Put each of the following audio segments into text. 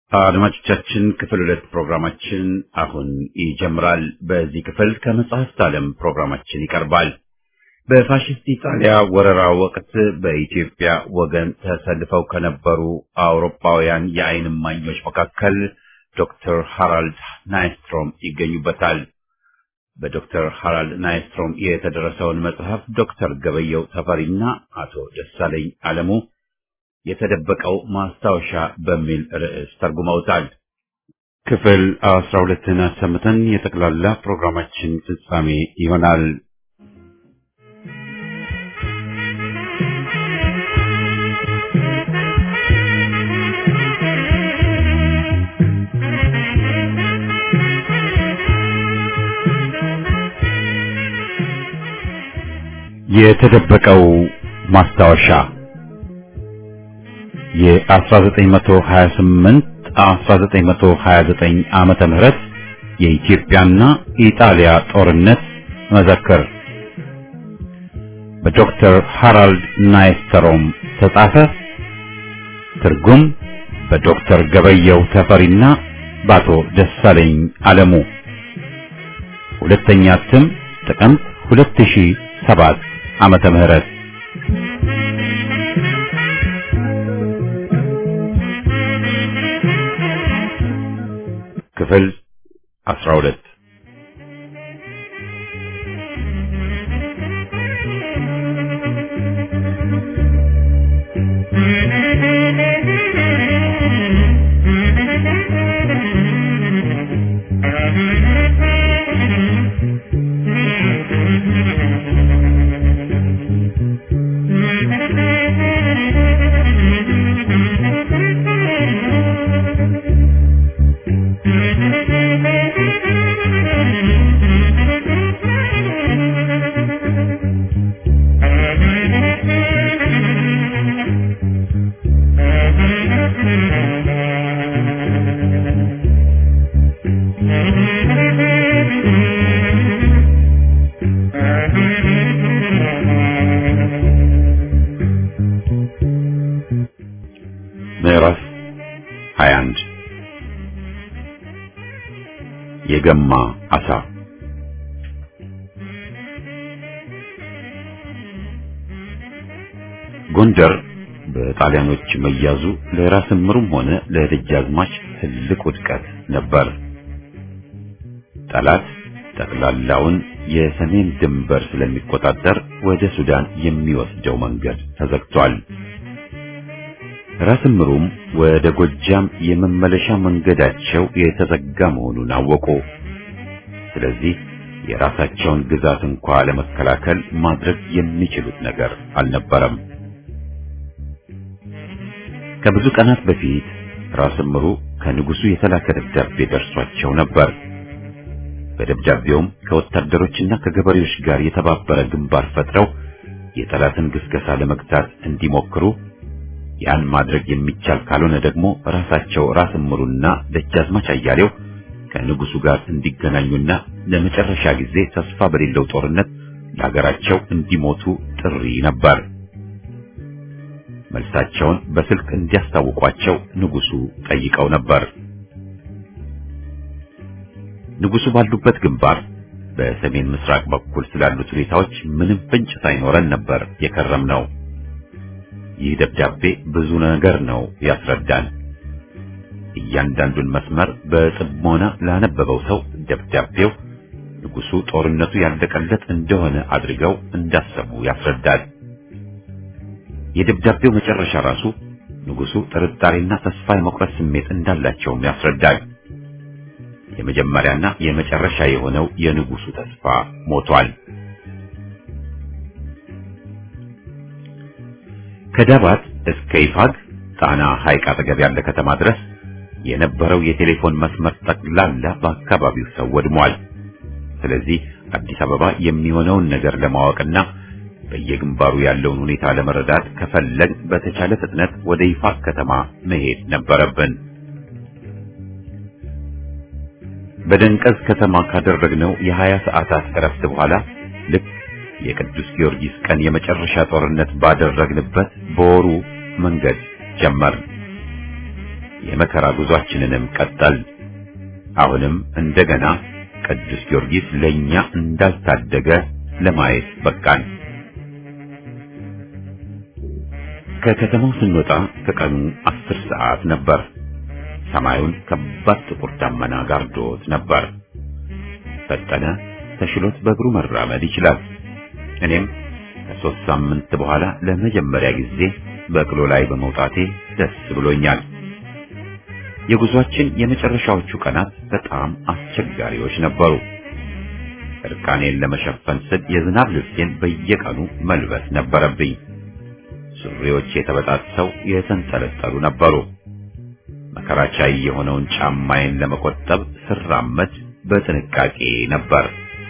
አድማጮቻችን ክፍል ሁለት ፕሮግራማችን አሁን ይጀምራል። በዚህ ክፍል ከመጽሐፍት ዓለም ፕሮግራማችን ይቀርባል። በፋሽስት ኢጣሊያ ወረራ ወቅት በኢትዮጵያ ወገን ተሰልፈው ከነበሩ አውሮፓውያን የዓይን እማኞች መካከል ዶክተር ሃራልድ ናይስትሮም ይገኙበታል። በዶክተር ሃራልድ ናይስትሮም የተደረሰውን መጽሐፍ ዶክተር ገበየው ተፈሪና አቶ ደሳለኝ አለሙ የተደበቀው ማስታወሻ በሚል ርዕስ ተርጉመውታል። ክፍል አስራ ሁለትን አሰምተን የጠቅላላ ፕሮግራማችን ፍጻሜ ይሆናል። የተደበቀው ማስታወሻ የ1928 1929 ዓመተ ምህረት የኢትዮጵያና ኢጣሊያ ጦርነት መዘክር በዶክተር ሃራልድ ናይስተሮም ተጻፈ። ትርጉም በዶክተር ገበየው ተፈሪና በአቶ ደሳለኝ አለሙ። ሁለተኛ እትም ጥቅምት 2007 ዓመተ ምህረት ክፍል 12 ምዕራፍ 21 የገማ አሳ ጎንደር በጣሊያኖች መያዙ ለራስ ምሩም ሆነ ለደጃዝማች ትልቅ ውድቀት ነበር። ጠላት ጠቅላላውን የሰሜን ድንበር ስለሚቆጣጠር ወደ ሱዳን የሚወስደው መንገድ ተዘግቷል። ራስ ምሩም ወደ ጎጃም የመመለሻ መንገዳቸው የተዘጋ መሆኑን አወቁ። ስለዚህ የራሳቸውን ግዛት እንኳ ለመከላከል ማድረግ የሚችሉት ነገር አልነበረም። ከብዙ ቀናት በፊት ራስ ምሩ ከንጉሱ የተላከ ደብዳቤ ደርሷቸው ነበር። በደብዳቤውም ከወታደሮችና ከገበሬዎች ጋር የተባበረ ግንባር ፈጥረው የጠላትን ግስገሳ ለመግታት እንዲሞክሩ ያን ማድረግ የሚቻል ካልሆነ ደግሞ ራሳቸው ራስ ምሩና ደጃዝማች አያሌው ከንጉሱ ጋር እንዲገናኙና ለመጨረሻ ጊዜ ተስፋ በሌለው ጦርነት ለሀገራቸው እንዲሞቱ ጥሪ ነበር። መልሳቸውን በስልክ እንዲያስታውቋቸው ንጉሱ ጠይቀው ነበር። ንጉሱ ባሉበት ግንባር በሰሜን ምስራቅ በኩል ስላሉት ሁኔታዎች ምንም ፍንጭ ሳይኖረን ነበር የከረምነው። ይህ ደብዳቤ ብዙ ነገር ነው ያስረዳል። እያንዳንዱን መስመር በጽሞና ላነበበው ሰው ደብዳቤው ንጉሱ ጦርነቱ ያለቀለት እንደሆነ አድርገው እንዳሰቡ ያስረዳል። የደብዳቤው መጨረሻ ራሱ ንጉሱ ጥርጣሬና ተስፋ የመቁረጥ ስሜት እንዳላቸውም ያስረዳል። የመጀመሪያና የመጨረሻ የሆነው የንጉሱ ተስፋ ሞቷል። ከዳባት እስከ ይፋግ ጣና ሐይቅ አጠገብ ያለ ከተማ ድረስ የነበረው የቴሌፎን መስመር ጠቅላላ በአካባቢው ሰው ወድሟል። ስለዚህ አዲስ አበባ የሚሆነውን ነገር ለማወቅና በየግንባሩ ያለውን ሁኔታ ለመረዳት ከፈለግ በተቻለ ፍጥነት ወደ ይፋግ ከተማ መሄድ ነበረብን። በደንቀዝ ከተማ ካደረግነው የሀያ ሰዓታት እረፍት በኋላ ልክ የቅዱስ ጊዮርጊስ ቀን የመጨረሻ ጦርነት ባደረግንበት በወሩ መንገድ ጀመርን። የመከራ ጉዟችንንም ቀጠል። አሁንም እንደገና ቅዱስ ጊዮርጊስ ለኛ እንዳልታደገ ለማየት በቃን። ከከተማው ስንወጣ ከቀኑ አስር ሰዓት ነበር። ሰማዩን ከባድ ጥቁር ደመና ጋርዶት ነበር። ፈጠነ ተሽሎት በእግሩ መራመድ ይችላል። እኔም ከሶስት ሳምንት በኋላ ለመጀመሪያ ጊዜ በቅሎ ላይ በመውጣቴ ደስ ብሎኛል። የጉዟችን የመጨረሻዎቹ ቀናት በጣም አስቸጋሪዎች ነበሩ። እርቃኔን ለመሸፈን ስል የዝናብ ልብሴን በየቀኑ መልበስ ነበረብኝ። ሱሪዎቼ ተበጣጥሰው የተንጠለጠሉ ነበሩ። መከራቻይ የሆነውን ጫማዬን ለመቆጠብ ስራመድ በጥንቃቄ ነበር።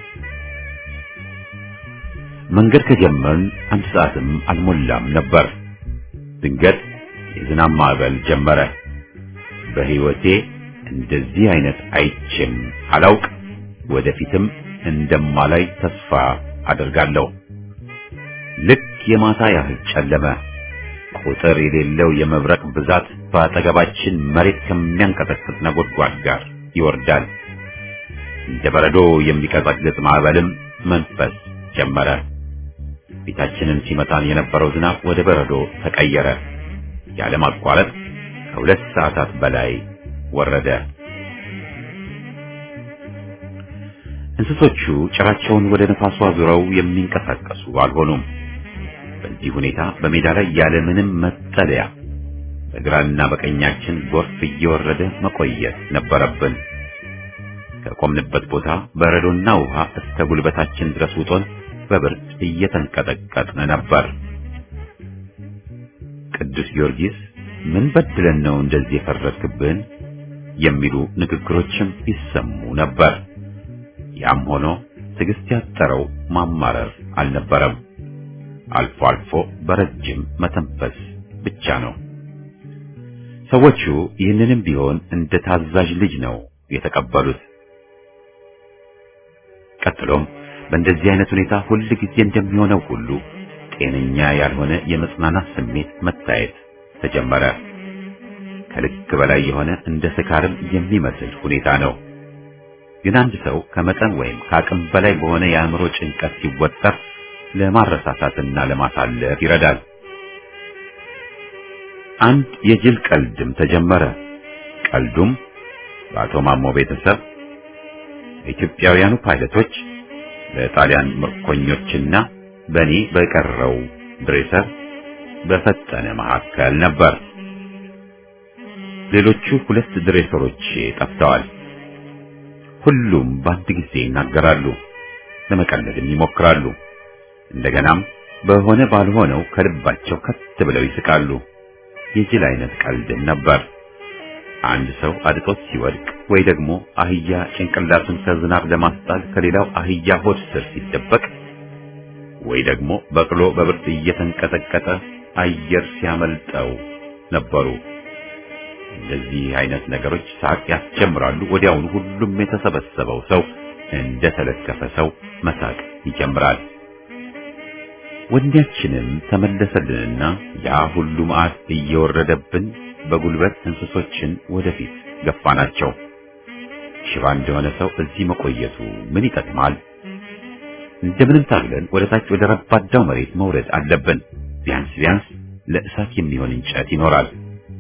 መንገድ ከጀመርን አንድ ሰዓትም አልሞላም ነበር። ድንገት የዝናብ ማዕበል ጀመረ። በሕይወቴ እንደዚህ አይነት አይቼም አላውቅ፣ ወደፊትም እንደማላይ ተስፋ አደርጋለሁ። ልክ የማታ ያህል ጨለመ። ቁጥር የሌለው የመብረቅ ብዛት በአጠገባችን መሬት ከሚያንቀጠቅጥ ነጎድጓድ ጋር ይወርዳል። እንደ በረዶ የሚቀጠቅጥ ማዕበልም መንፈስ ጀመረ። ፊታችንን ሲመታን የነበረው ዝናብ ወደ በረዶ ተቀየረ። ያለማቋረጥ ከሁለት ሰዓታት በላይ ወረደ። እንስሶቹ ጭራቸውን ወደ ነፋሱ አዙረው የሚንቀሳቀሱ አልሆኑም። በዚህ ሁኔታ በሜዳ ላይ ያለ ምንም መጠለያ በግራና በቀኛችን ጎርፍ እየወረደ መቆየት ነበረብን። ከቆምንበት ቦታ በረዶና ውሃ እስከ ጉልበታችን ድረስ ውጦን በብርድ እየተንቀጠቀጥን ነበር። ቅዱስ ጊዮርጊስ ምን በድለን ነው እንደዚህ የፈረድክብን? የሚሉ ንግግሮችም ይሰሙ ነበር። ያም ሆኖ ትዕግስት ያጠረው ማማረር አልነበረም። አልፎ አልፎ በረጅም መተንፈስ ብቻ ነው። ሰዎቹ ይህንንም ቢሆን እንደ ታዛዥ ልጅ ነው የተቀበሉት። ቀጥሎም በእንደዚህ አይነት ሁኔታ ሁል ጊዜ እንደሚሆነው ሁሉ ጤነኛ ያልሆነ የመጽናናት ስሜት መታየት ተጀመረ። ከልክ በላይ የሆነ እንደ ስካርም የሚመስል ሁኔታ ነው። ግን አንድ ሰው ከመጠን ወይም ከአቅም በላይ በሆነ የአእምሮ ጭንቀት ሲወጠር ለማረሳሳትና ለማሳለፍ ይረዳል። አንድ የጅል ቀልድም ተጀመረ። ቀልዱም በአቶ ማሞ ቤተሰብ ኢትዮጵያውያኑ ፓይለቶች በጣሊያን ምርኮኞችና በእኔ በቀረው ድሬሰር በፈጠነ መካከል ነበር። ሌሎቹ ሁለት ድሬሰሮች ጠፍተዋል። ሁሉም በአንድ ጊዜ ይናገራሉ፣ ለመቀለድም ይሞክራሉ። እንደገናም በሆነ ባልሆነው ከልባቸው ከት ብለው ይስቃሉ። የጅል አይነት ቀልድም ነበር። አንድ ሰው አድጦት ሲወድቅ ወይ ደግሞ አህያ ጭንቅላቱን ከዝናብ ለማስጣል ከሌላው አህያ ሆድ ስር ሲደበቅ ወይ ደግሞ በቅሎ በብርድ እየተንቀጠቀጠ አየር ሲያመልጠው ነበሩ። እንደዚህ አይነት ነገሮች ሳቅ ያስጀምራሉ። ወዲያውኑ ሁሉም የተሰበሰበው ሰው እንደ ተለከፈ ሰው መሳቅ ይጀምራል። ወንዳችንም ተመለሰልንና ያ ሁሉ መዓት እየወረደብን በጉልበት እንስሶችን ወደፊት ገፋናቸው። ሽባ እንደሆነ ሰው እዚህ መቆየቱ ምን ይጠቅማል? እንደምንም ታግለን ወደ ታች ወደ ረባዳው መሬት መውረድ አለብን። ቢያንስ ቢያንስ ለእሳት የሚሆን እንጨት ይኖራል።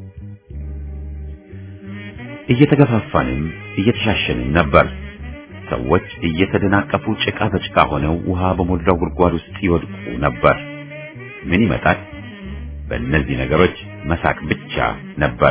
እየተገፋፋንም እየተሻሸንም ነበር። ሰዎች እየተደናቀፉ ጭቃ በጭቃ ሆነው ውሃ በሞላው ጉድጓድ ውስጥ ይወድቁ ነበር። ምን ይመጣል? በእነዚህ ነገሮች መሳቅ ብቻ ነበር።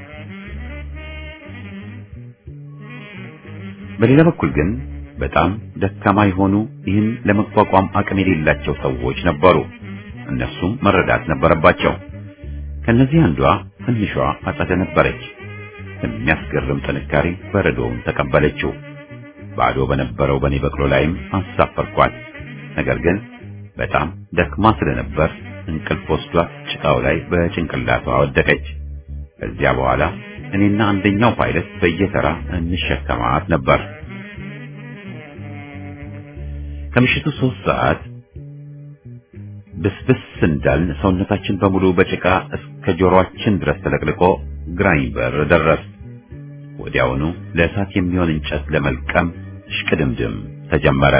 በሌላ በኩል ግን በጣም ደካማ የሆኑ ይህን ለመቋቋም አቅም የሌላቸው ሰዎች ነበሩ። እነሱም መረዳት ነበረባቸው። ከነዚህ አንዷ ትንሿ አጸደ ነበረች። የሚያስገርም ጥንካሬ በረዶውን ተቀበለችው። ባዶ በነበረው በኔ በቅሎ ላይም አሳፈርኳት። ነገር ግን በጣም ደክማ ስለነበር እንቅልፍ ወስዷት ጭቃው ላይ በጭንቅላቷ ወደቀች። ከዚያ በኋላ እኔና አንደኛው ፓይለት በየተራ እንሸከማት ነበር። ከምሽቱ ሶስት ሰዓት ብስብስ እንዳልን ሰውነታችን በሙሉ በጭቃ እስከ ጆሮአችን ድረስ ተለቅልቆ ግራኝ በር ደረስ። ወዲያውኑ ለእሳት የሚሆን እንጨት ለመልቀም ሽቅድምድም ተጀመረ።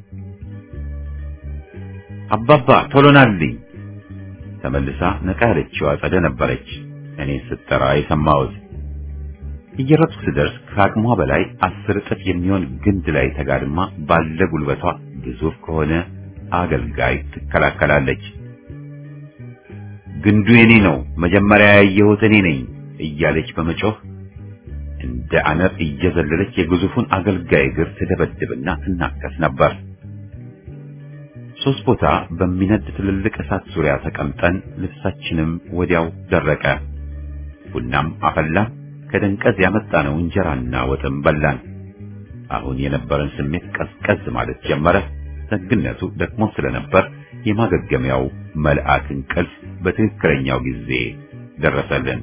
አባባ ቶሎ ናልኝ። ተመልሳ ነቃ ያለችው አጸደ ነበረች። እኔ ስጠራ የሰማሁት እየሮጥኩ ስደርስ ከአቅሟ በላይ አስር እጥፍ የሚሆን ግንድ ላይ ተጋድማ ባለ ጉልበቷ ግዙፍ ከሆነ አገልጋይ ትከላከላለች። ግንዱ የኔ ነው፣ መጀመሪያ ያየሁት እኔ ነኝ እያለች በመጮህ እንደ አነር እየዘለለች የግዙፉን አገልጋይ እግር ትደበድብና ትናከስ ነበር። ሶስት ቦታ በሚነድ ትልልቅ እሳት ዙሪያ ተቀምጠን ልብሳችንም ወዲያው ደረቀ። ቡናም አፈላን። ከደንቀዝ ያመጣነው እንጀራና ወጥም በላን። አሁን የነበረን ስሜት ቀዝቀዝ ማለት ጀመረ። ደግነቱ ደግሞ ስለነበር የማገገሚያው መልአክ እንቅልፍ በትክክለኛው ጊዜ ደረሰልን።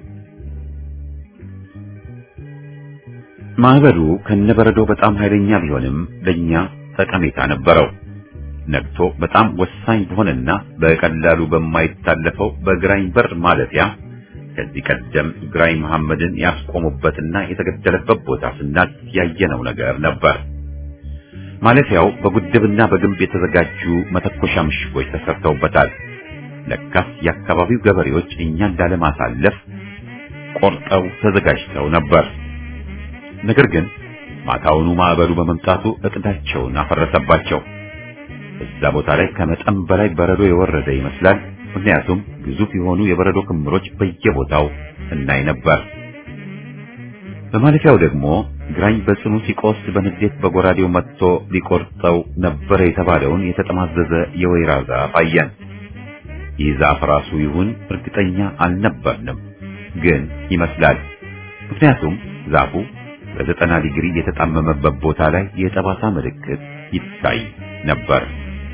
ማዕበሉ ከነበረዶ በጣም ኃይለኛ ቢሆንም ለኛ ጠቀሜታ ነበረው። ነግቶ በጣም ወሳኝ በሆነና በቀላሉ በማይታለፈው በግራኝ በር ማለፊያ ከዚህ ቀደም ግራኝ መሐመድን ያስቆሙበትና የተገደለበት ቦታ ስናልፍ ያየነው ነገር ነበር። ማለፊያው በጉድብና በግንብ የተዘጋጁ መተኮሻ ምሽጎች ተሰርተውበታል። ለካስ የአካባቢው ገበሬዎች እኛን ላለማሳለፍ ቆርጠው ተዘጋጅተው ነበር። ነገር ግን ማታውኑ ማዕበሉ በመምጣቱ እቅዳቸውን አፈረሰባቸው። እዛ ቦታ ላይ ከመጠን በላይ በረዶ የወረደ ይመስላል። ምክንያቱም ግዙፍ የሆኑ የበረዶ ክምሮች በየቦታው እናይ ነበር። በማለፊያው ደግሞ ግራኝ በጽኑ ሲቆስል በንዴት በጎራዴው መጥቶ ሊቆርጠው ነበረ የተባለውን የተጠማዘዘ የወይራ ዛፍ አየን። ይህ ዛፍ ራሱ ይሁን እርግጠኛ አልነበርንም፣ ግን ይመስላል። ምክንያቱም ዛፉ በዘጠና ዲግሪ የተጣመመበት ቦታ ላይ የጠባሳ ምልክት ይታይ ነበር።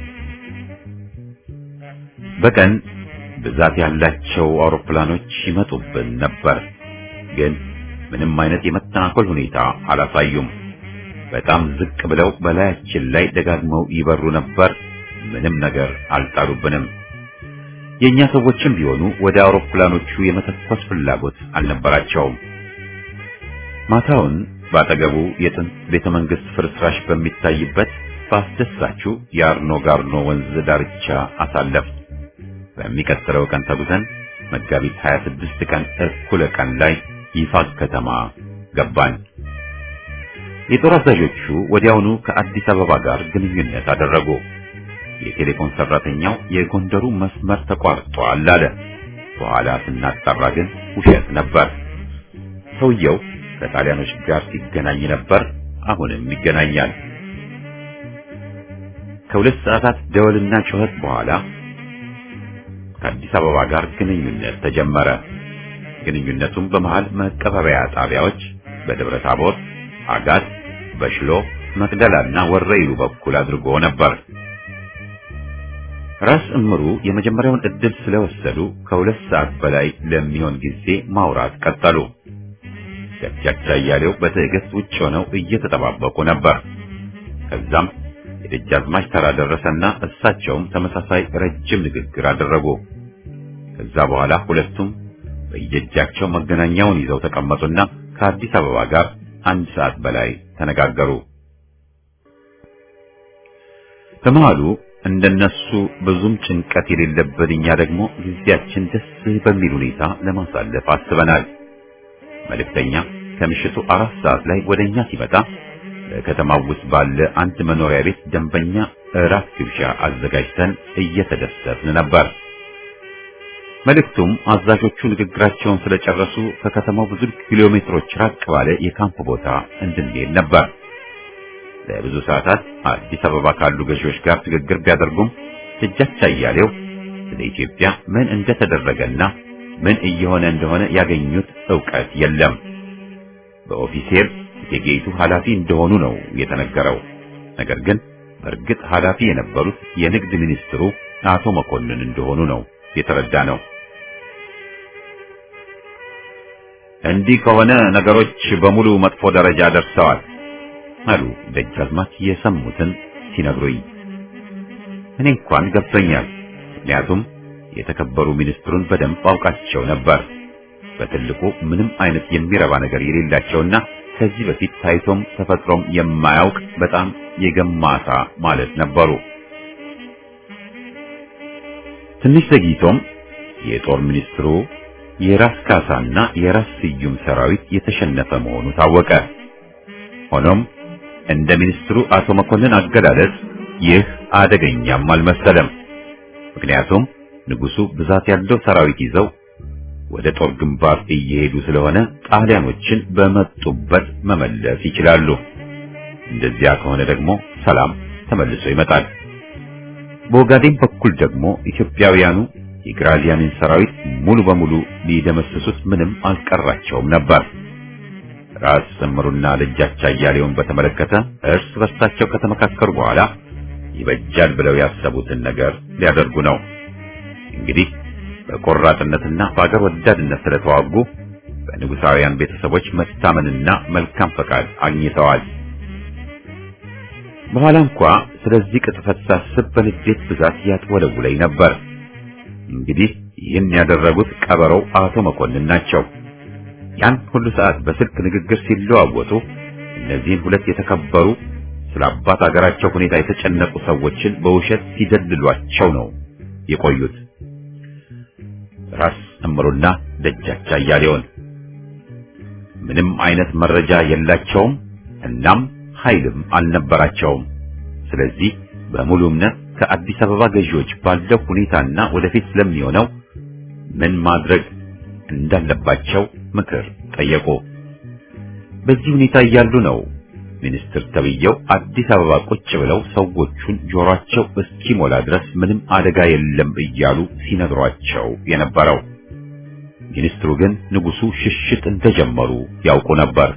በቀን ብዛት ያላቸው አውሮፕላኖች ይመጡብን ነበር፣ ግን ምንም አይነት የመተናኮል ሁኔታ አላሳዩም። በጣም ዝቅ ብለው በላያችን ላይ ደጋግመው ይበሩ ነበር። ምንም ነገር አልጣሉብንም። የኛ ሰዎችም ቢሆኑ ወደ አውሮፕላኖቹ የመተኮስ ፍላጎት አልነበራቸውም። ማታውን ባጠገቡ የጥንት ቤተ መንግስት ፍርስራሽ በሚታይበት በአስደሳቹ የአርኖ ጋርኖ ወንዝ ዳርቻ አሳለፍ። በሚቀጥለው ቀን ተጉዘን መጋቢት 26 ቀን እኩለ ቀን ላይ ይፋግ ከተማ ገባን። የጦር አዛዦቹ ወዲያውኑ ከአዲስ አበባ ጋር ግንኙነት አደረጉ። የቴሌፎን ሰራተኛው የጎንደሩ መስመር ተቋርጧል አለ። በኋላ ስናጣራ ግን ውሸት ነበር። ሰውየው ከጣሊያኖች ጋር ሲገናኝ ነበር። አሁንም ይገናኛል። ከሁለት ሰዓታት ደወልና ጩኸት በኋላ ከአዲስ አበባ ጋር ግንኙነት ተጀመረ። ግንኙነቱም በመሃል መቀበሪያ ጣቢያዎች በደብረ ታቦር፣ አጋት፣ በሽሎ፣ መቅደላና ወረይሉ በኩል አድርጎ ነበር። ራስ እምሩ የመጀመሪያውን እድል ስለወሰዱ ከሁለት ሰዓት በላይ ለሚሆን ጊዜ ማውራት ቀጠሉ። ደጃች አያሌው በትዕግስት ውጭ ሆነው እየተጠባበቁ ነበር። ከዛም የደጃዝማች ተራ ደረሰና እሳቸውም ተመሳሳይ ረጅም ንግግር አደረጉ። ከዛ በኋላ ሁለቱም በየእጃቸው መገናኛውን ይዘው ተቀመጡና ከአዲስ አበባ ጋር አንድ ሰዓት በላይ ተነጋገሩ። በመሃሉ እንደነሱ ብዙም ጭንቀት የሌለበት እኛ ደግሞ ጊዜያችን ደስ በሚል ሁኔታ ለማሳለፍ አስበናል። መልእክተኛ ከምሽቱ አራት ሰዓት ላይ ወደኛ ሲመጣ በከተማው ውስጥ ባለ አንድ መኖሪያ ቤት ደንበኛ እራት ግብዣ አዘጋጅተን እየተደሰትን ነበር። መልእክቱም አዛዦቹ ንግግራቸውን ስለጨረሱ ከከተማው ብዙ ኪሎ ሜትሮች ራቅ ባለ የካምፕ ቦታ እንድንሄድ ነበር። ለብዙ ሰዓታት አዲስ አበባ ካሉ ገዢዎች ጋር ንግግር ቢያደርጉም ደጃች አያሌው ስለ ኢትዮጵያ ምን እንደተደረገና ምን እየሆነ እንደሆነ ያገኙት ዕውቀት የለም። በኦፊሴል የጌቱ ኃላፊ እንደሆኑ ነው የተነገረው። ነገር ግን በእርግጥ ኃላፊ የነበሩት የንግድ ሚኒስትሩ አቶ መኮንን እንደሆኑ ነው የተረዳ ነው። እንዲህ ከሆነ ነገሮች በሙሉ መጥፎ ደረጃ ደርሰዋል አሉ ደጃዝማች የሰሙትን ሲነግሩኝ። እኔ እንኳን ገብቶኛል። ምክንያቱም የተከበሩ ሚኒስትሩን በደንብ አውቃቸው ነበር። በትልቁ ምንም አይነት የሚረባ ነገር የሌላቸውና ከዚህ በፊት ታይቶም ተፈጥሮም የማያውቅ በጣም የገማሳ ማለት ነበሩ። ትንሽ ዘግይቶም የጦር ሚኒስትሩ የራስ ካሳና የራስ ስዩም ሰራዊት የተሸነፈ መሆኑ ታወቀ። ሆኖም እንደ ሚኒስትሩ አቶ መኮንን አገላለጽ ይህ አደገኛም አልመሰለም። ምክንያቱም ንጉሱ ብዛት ያለው ሰራዊት ይዘው ወደ ጦር ግንባር እየሄዱ ስለሆነ ጣሊያኖችን በመጡበት መመለስ ይችላሉ። እንደዚያ ከሆነ ደግሞ ሰላም ተመልሶ ይመጣል። በኦጋዴን በኩል ደግሞ ኢትዮጵያውያኑ የግራዚያንን ሰራዊት ሙሉ በሙሉ ሊደመስሱት ምንም አልቀራቸውም ነበር። ራስ እምሩና ደጃች አያሌውን በተመለከተ እርስ በርሳቸው ከተመካከሩ በኋላ ይበጃል ብለው ያሰቡትን ነገር ሊያደርጉ ነው። እንግዲህ በቆራጥነትና በአገር ወዳድነት ስለተዋጉ በንጉሳውያን ቤተሰቦች መታመንና መልካም ፈቃድ አግኝተዋል። በኋላ እንኳ ስለዚህ ቅጥፈት ሳስብ በንዴት ብዛት ያጥወለውለኝ ነበር። እንግዲህ ይህን ያደረጉት ቀበሮው አቶ መኮንን ናቸው። ያን ሁሉ ሰዓት በስልክ ንግግር ሲለዋወጡ እነዚህን ሁለት የተከበሩ ስለ አባት አገራቸው ሁኔታ የተጨነቁ ሰዎችን በውሸት ሲደልሏቸው ነው የቆዩት። ራስ እምሩና ደጃች አያሌውን ምንም አይነት መረጃ የላቸውም፣ እናም ኃይልም አልነበራቸውም። ስለዚህ በሙሉ እምነት ከአዲስ አበባ ገዢዎች ባለው ሁኔታና ወደፊት ስለሚሆነው ምን ማድረግ እንዳለባቸው ምክር ጠየቁ። በዚህ ሁኔታ እያሉ ነው ሚኒስትር ተብየው አዲስ አበባ ቁጭ ብለው ሰዎቹን ጆሮአቸው እስኪሞላ ድረስ ምንም አደጋ የለም እያሉ ሲነግሯቸው የነበረው። ሚኒስትሩ ግን ንጉሱ ሽሽት እንደጀመሩ ያውቁ ነበር።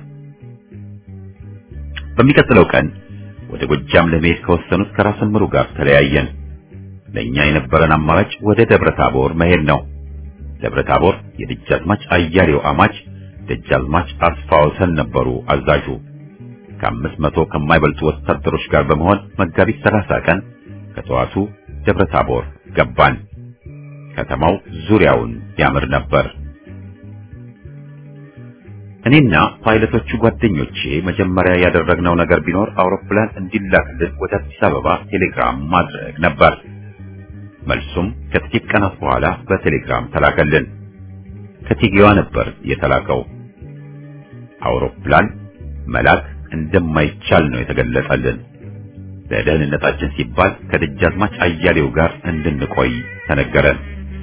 በሚቀጥለው ቀን ወደ ጎጃም ለመሄድ ከወሰኑት ከራስ እምሩ ጋር ተለያየን። ለኛ የነበረን አማራጭ ወደ ደብረ ታቦር መሄድ ነው። ደብረ ታቦር የደጃዝማች አያሌው አማች ደጃዝማች አስፋወሰን ነበሩ አዛዡ። ከአምስት መቶ ከማይበልጡ ወታደሮች ጋር በመሆን መጋቢት ሰላሳ ቀን ከጠዋቱ ደብረ ታቦር ገባን። ከተማው ዙሪያውን ያምር ነበር። እኔና ፓይለቶቹ ጓደኞቼ መጀመሪያ ያደረግነው ነገር ቢኖር አውሮፕላን እንዲላክልን ወደ አዲስ አበባ ቴሌግራም ማድረግ ነበር። መልሱም ከጥቂት ቀናት በኋላ በቴሌግራም ተላከልን። ከቴጌዋ ነበር የተላከው። አውሮፕላን መላክ እንደማይቻል ነው የተገለጸልን። ለደህንነታችን ሲባል ከደጃዝማች አያሌው ጋር እንድንቆይ ተነገረን።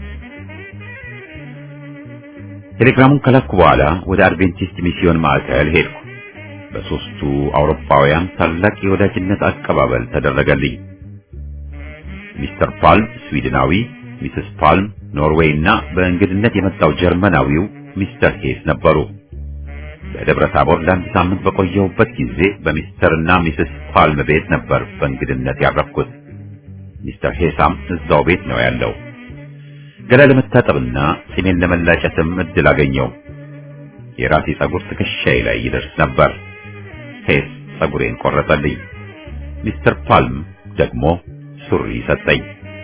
ቴሌግራሙን ከላኩ በኋላ ወደ አድቬንቲስት ሚስዮን ማዕከል ሄድኩ። በሶስቱ አውሮፓውያን ታላቅ የወዳጅነት አቀባበል ተደረገልኝ። ሚስተር ፓልም ስዊድናዊ፣ ሚስስ ፓልም ኖርዌይ እና በእንግድነት የመጣው ጀርመናዊው ሚስተር ሄስ ነበሩ። በደብረ ታቦር ለአንድ ሳምንት በቆየሁበት ጊዜ በሚስተር እና ሚስስ ፓልም ቤት ነበር በእንግድነት ያረፍኩት። ሚስተር ሄሳም እዛው ቤት ነው ያለው። ገላ ለመታጠብና ጺሜን ለመላጨትም እድል አገኘው። የራሴ ጸጉር ትከሻዬ ላይ ይደርስ ነበር። ሄስ ጸጉሬን ቆረጠልኝ። ሚስተር ፓልም ደግሞ ሱሪ ሰጠኝ።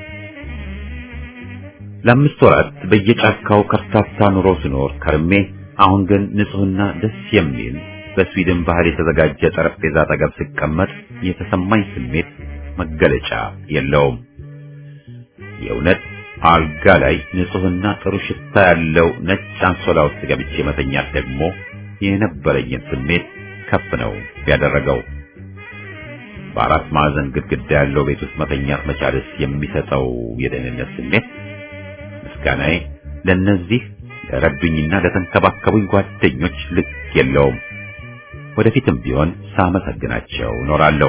ለአምስት ወራት በየጫካው ከርታታ ኑሮ ስኖር ከርሜ አሁን ግን ንጹህና ደስ የሚል በስዊድን ባህል የተዘጋጀ ጠረጴዛ አጠገብ ስቀመጥ የተሰማኝ ስሜት መገለጫ የለውም። የእውነት አልጋ ላይ ንጹህና ጥሩ ሽታ ያለው ነጭ አንሶላ ውስጥ ገብቼ መተኛት ደግሞ የነበረኝን ስሜት ከፍ ነው ያደረገው። በአራት ማዕዘን ግድግዳ ያለው ቤት ውስጥ መተኛት መቻልስ የሚሰጠው የደህንነት ስሜት ምስጋናዬ ለነዚህ ለረዱኝና ለተንከባከቡኝ ጓደኞች ልክ የለውም። ወደፊትም ቢሆን ሳመሰግናቸው ኖራለሁ።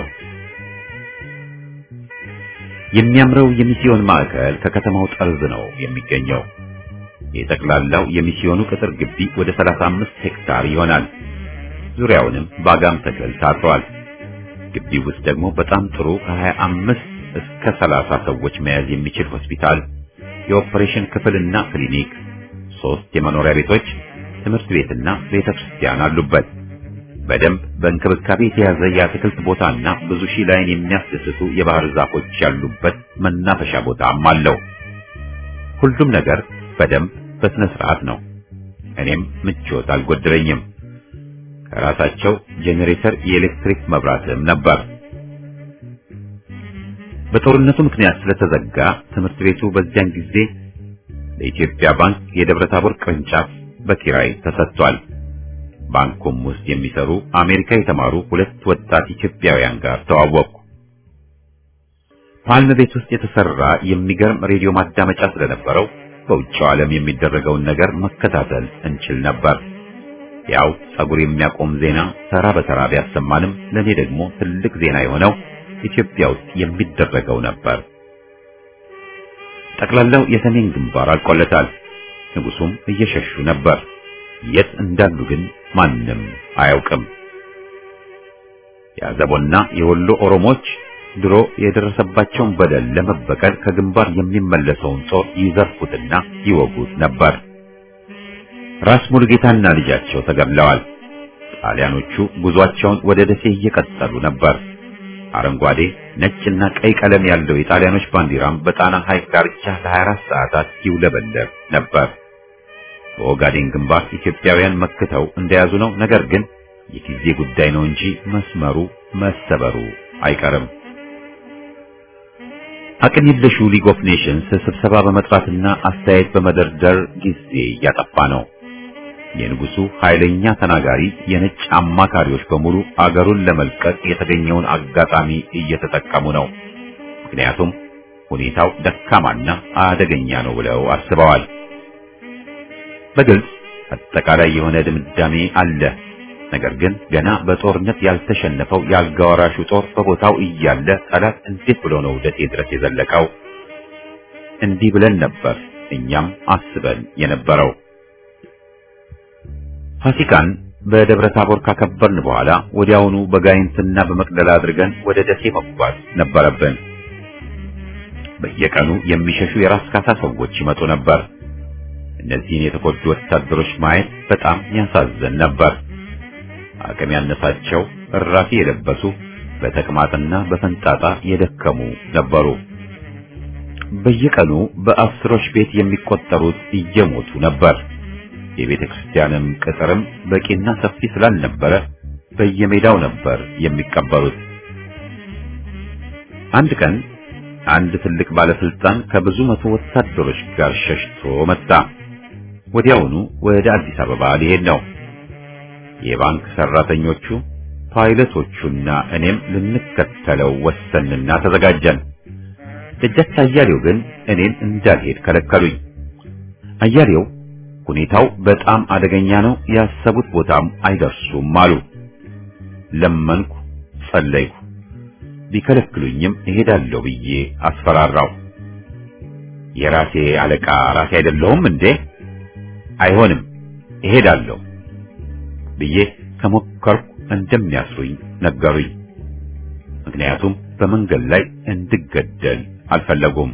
የሚያምረው የሚስዮን ማዕከል ከከተማው ጠርዝ ነው የሚገኘው። የጠቅላላው የሚስዮኑ ቅጥር ግቢ ወደ 35 ሄክታር ይሆናል። ዙሪያውንም በአጋም ተክል ታጥሯል። ግቢው ውስጥ ደግሞ በጣም ጥሩ ከ25 እስከ 30 ሰዎች መያዝ የሚችል ሆስፒታል፣ የኦፕሬሽን ክፍልና ክሊኒክ፣ ሶስት የመኖሪያ ቤቶች፣ ትምህርት ቤትና ቤተ ክርስቲያን አሉበት። በደንብ በእንክብካቤ የተያዘ የአትክልት ቦታና ብዙ ሺህ ላይን የሚያስደስቱ የባህር ዛፎች ያሉበት መናፈሻ ቦታም አለው። ሁሉም ነገር በደንብ በስነ ስርዓት ነው። እኔም ምቾት አልጎደለኝም። ከራሳቸው ጄኔሬተር የኤሌክትሪክ መብራትም ነበር። በጦርነቱ ምክንያት ስለተዘጋ ትምህርት ቤቱ በዚያን ጊዜ ለኢትዮጵያ ባንክ የደብረ ታቦር ቅርንጫፍ በኪራይ ተሰጥቷል። ባንኩም ውስጥ የሚሰሩ አሜሪካ የተማሩ ሁለት ወጣት ኢትዮጵያውያን ጋር ተዋወቅኩ። ፓልም ቤት ውስጥ የተሰራ የሚገርም ሬዲዮ ማዳመጫ ስለነበረው በውጭው ዓለም የሚደረገውን ነገር መከታተል እንችል ነበር። ያው ጸጉር የሚያቆም ዜና ተራ በተራ ቢያሰማንም ለኔ ደግሞ ትልቅ ዜና የሆነው ኢትዮጵያ ውስጥ የሚደረገው ነበር። ጠቅላላው የሰሜን ግንባር አልቆለታል። ንጉሱም እየሸሹ ነበር። የት እንዳሉ ግን ማንም አያውቅም። የአዘቦና የወሎ ኦሮሞች ድሮ የደረሰባቸውን በደል ለመበቀል ከግንባር የሚመለሰውን ጦር ይዘርፉትና ይወጉት ነበር። ራስ ሙሉጌታና ልጃቸው ተገድለዋል። ጣሊያኖቹ ጉዟቸውን ወደ ደሴ እየቀጠሉ ነበር። አረንጓዴ፣ ነጭና ቀይ ቀለም ያለው የጣሊያኖች ባንዲራም በጣና ሐይቅ ዳርቻ ለ24 ሰዓታት ይውለበለብ ነበር። በኦጋዴን ግንባር ኢትዮጵያውያን መክተው እንደያዙ ነው። ነገር ግን የጊዜ ጉዳይ ነው እንጂ መስመሩ መሰበሩ አይቀርም። አቅም የለሹ ሊግ ኦፍ ኔሽንስ ስብሰባ በመጥራትና አስተያየት በመደርደር ጊዜ እያጠፋ ነው። የንጉሱ ኃይለኛ ተናጋሪ የነጭ አማካሪዎች በሙሉ አገሩን ለመልቀቅ የተገኘውን አጋጣሚ እየተጠቀሙ ነው። ምክንያቱም ሁኔታው ደካማና አደገኛ ነው ብለው አስበዋል። በግልጽ አጠቃላይ የሆነ ድምዳሜ አለ። ነገር ግን ገና በጦርነት ያልተሸነፈው የአልጋ ወራሹ ጦር በቦታው እያለ ጠላት እንዴት ብሎ ነው ደሴ ድረስ የዘለቀው? እንዲህ ብለን ነበር እኛም አስበን የነበረው። ፋሲካን በደብረ ታቦር ካከበርን በኋላ ወዲያውኑ በጋይንትና በመቅደላ አድርገን ወደ ደሴ መጓዝ ነበረብን። በየቀኑ የሚሸሹ የራስ ካሳ ሰዎች ይመጡ ነበር። እነዚህን የተጎዱ ወታደሮች ማየት በጣም ያሳዝን ነበር። አቅም ያነሳቸው እራፊ የለበሱ በተቅማጥና በፈንጣጣ የደከሙ ነበሩ። በየቀኑ በአስሮች ቤት የሚቆጠሩት እየሞቱ ነበር። የቤተ ክርስቲያንም ቅጥርም በቂና ሰፊ ስላልነበረ በየሜዳው ነበር የሚቀበሩት። አንድ ቀን አንድ ትልቅ ባለስልጣን ከብዙ መቶ ወታደሮች ጋር ሸሽቶ መጣ። ወዲያውኑ ወደ አዲስ አበባ ሊሄድ ነው። የባንክ ሰራተኞቹ፣ ፓይለቶቹና እኔም ልንከተለው ወሰንና ተዘጋጀን። ደጃች አያሌው ግን እኔን እንዳልሄድ ከለከሉኝ። አያሌው ሁኔታው በጣም አደገኛ ነው፣ ያሰቡት ቦታም አይደርሱም አሉ። ለመንኩ፣ ጸለይኩ። ቢከለክሉኝም እሄዳለሁ ብዬ አስፈራራው። የራሴ አለቃ ራሴ አይደለሁም እንዴ? አይሆንም፣ እሄዳለሁ ብዬ ከሞከርኩ እንደሚያስሩኝ ነገሩኝ። ምክንያቱም በመንገድ ላይ እንድገደል አልፈለጉም።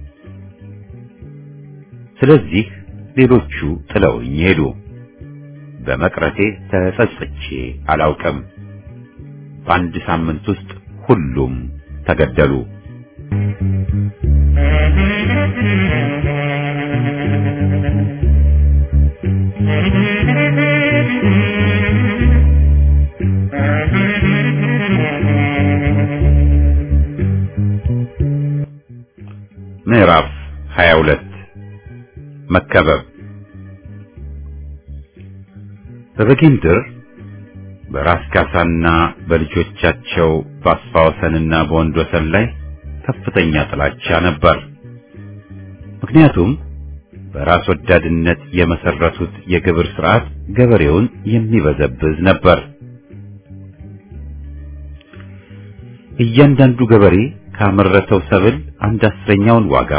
ስለዚህ ሌሎቹ ጥለውኝ ሄዱ። በመቅረቴ ተጸጽቼ አላውቅም። በአንድ ሳምንት ውስጥ ሁሉም ተገደሉ። ምዕራፍ 22 መከበብ በበጌምድር በራስ ካሳና በልጆቻቸው በአስፋ ወሰንና በወንድ ወሰን ላይ ከፍተኛ ጥላቻ ነበር። ምክንያቱም በራስ ወዳድነት የመሰረቱት የግብር ስርዓት ገበሬውን የሚበዘብዝ ነበር። እያንዳንዱ ገበሬ ካመረተው ሰብል አንድ አስረኛውን ዋጋ፣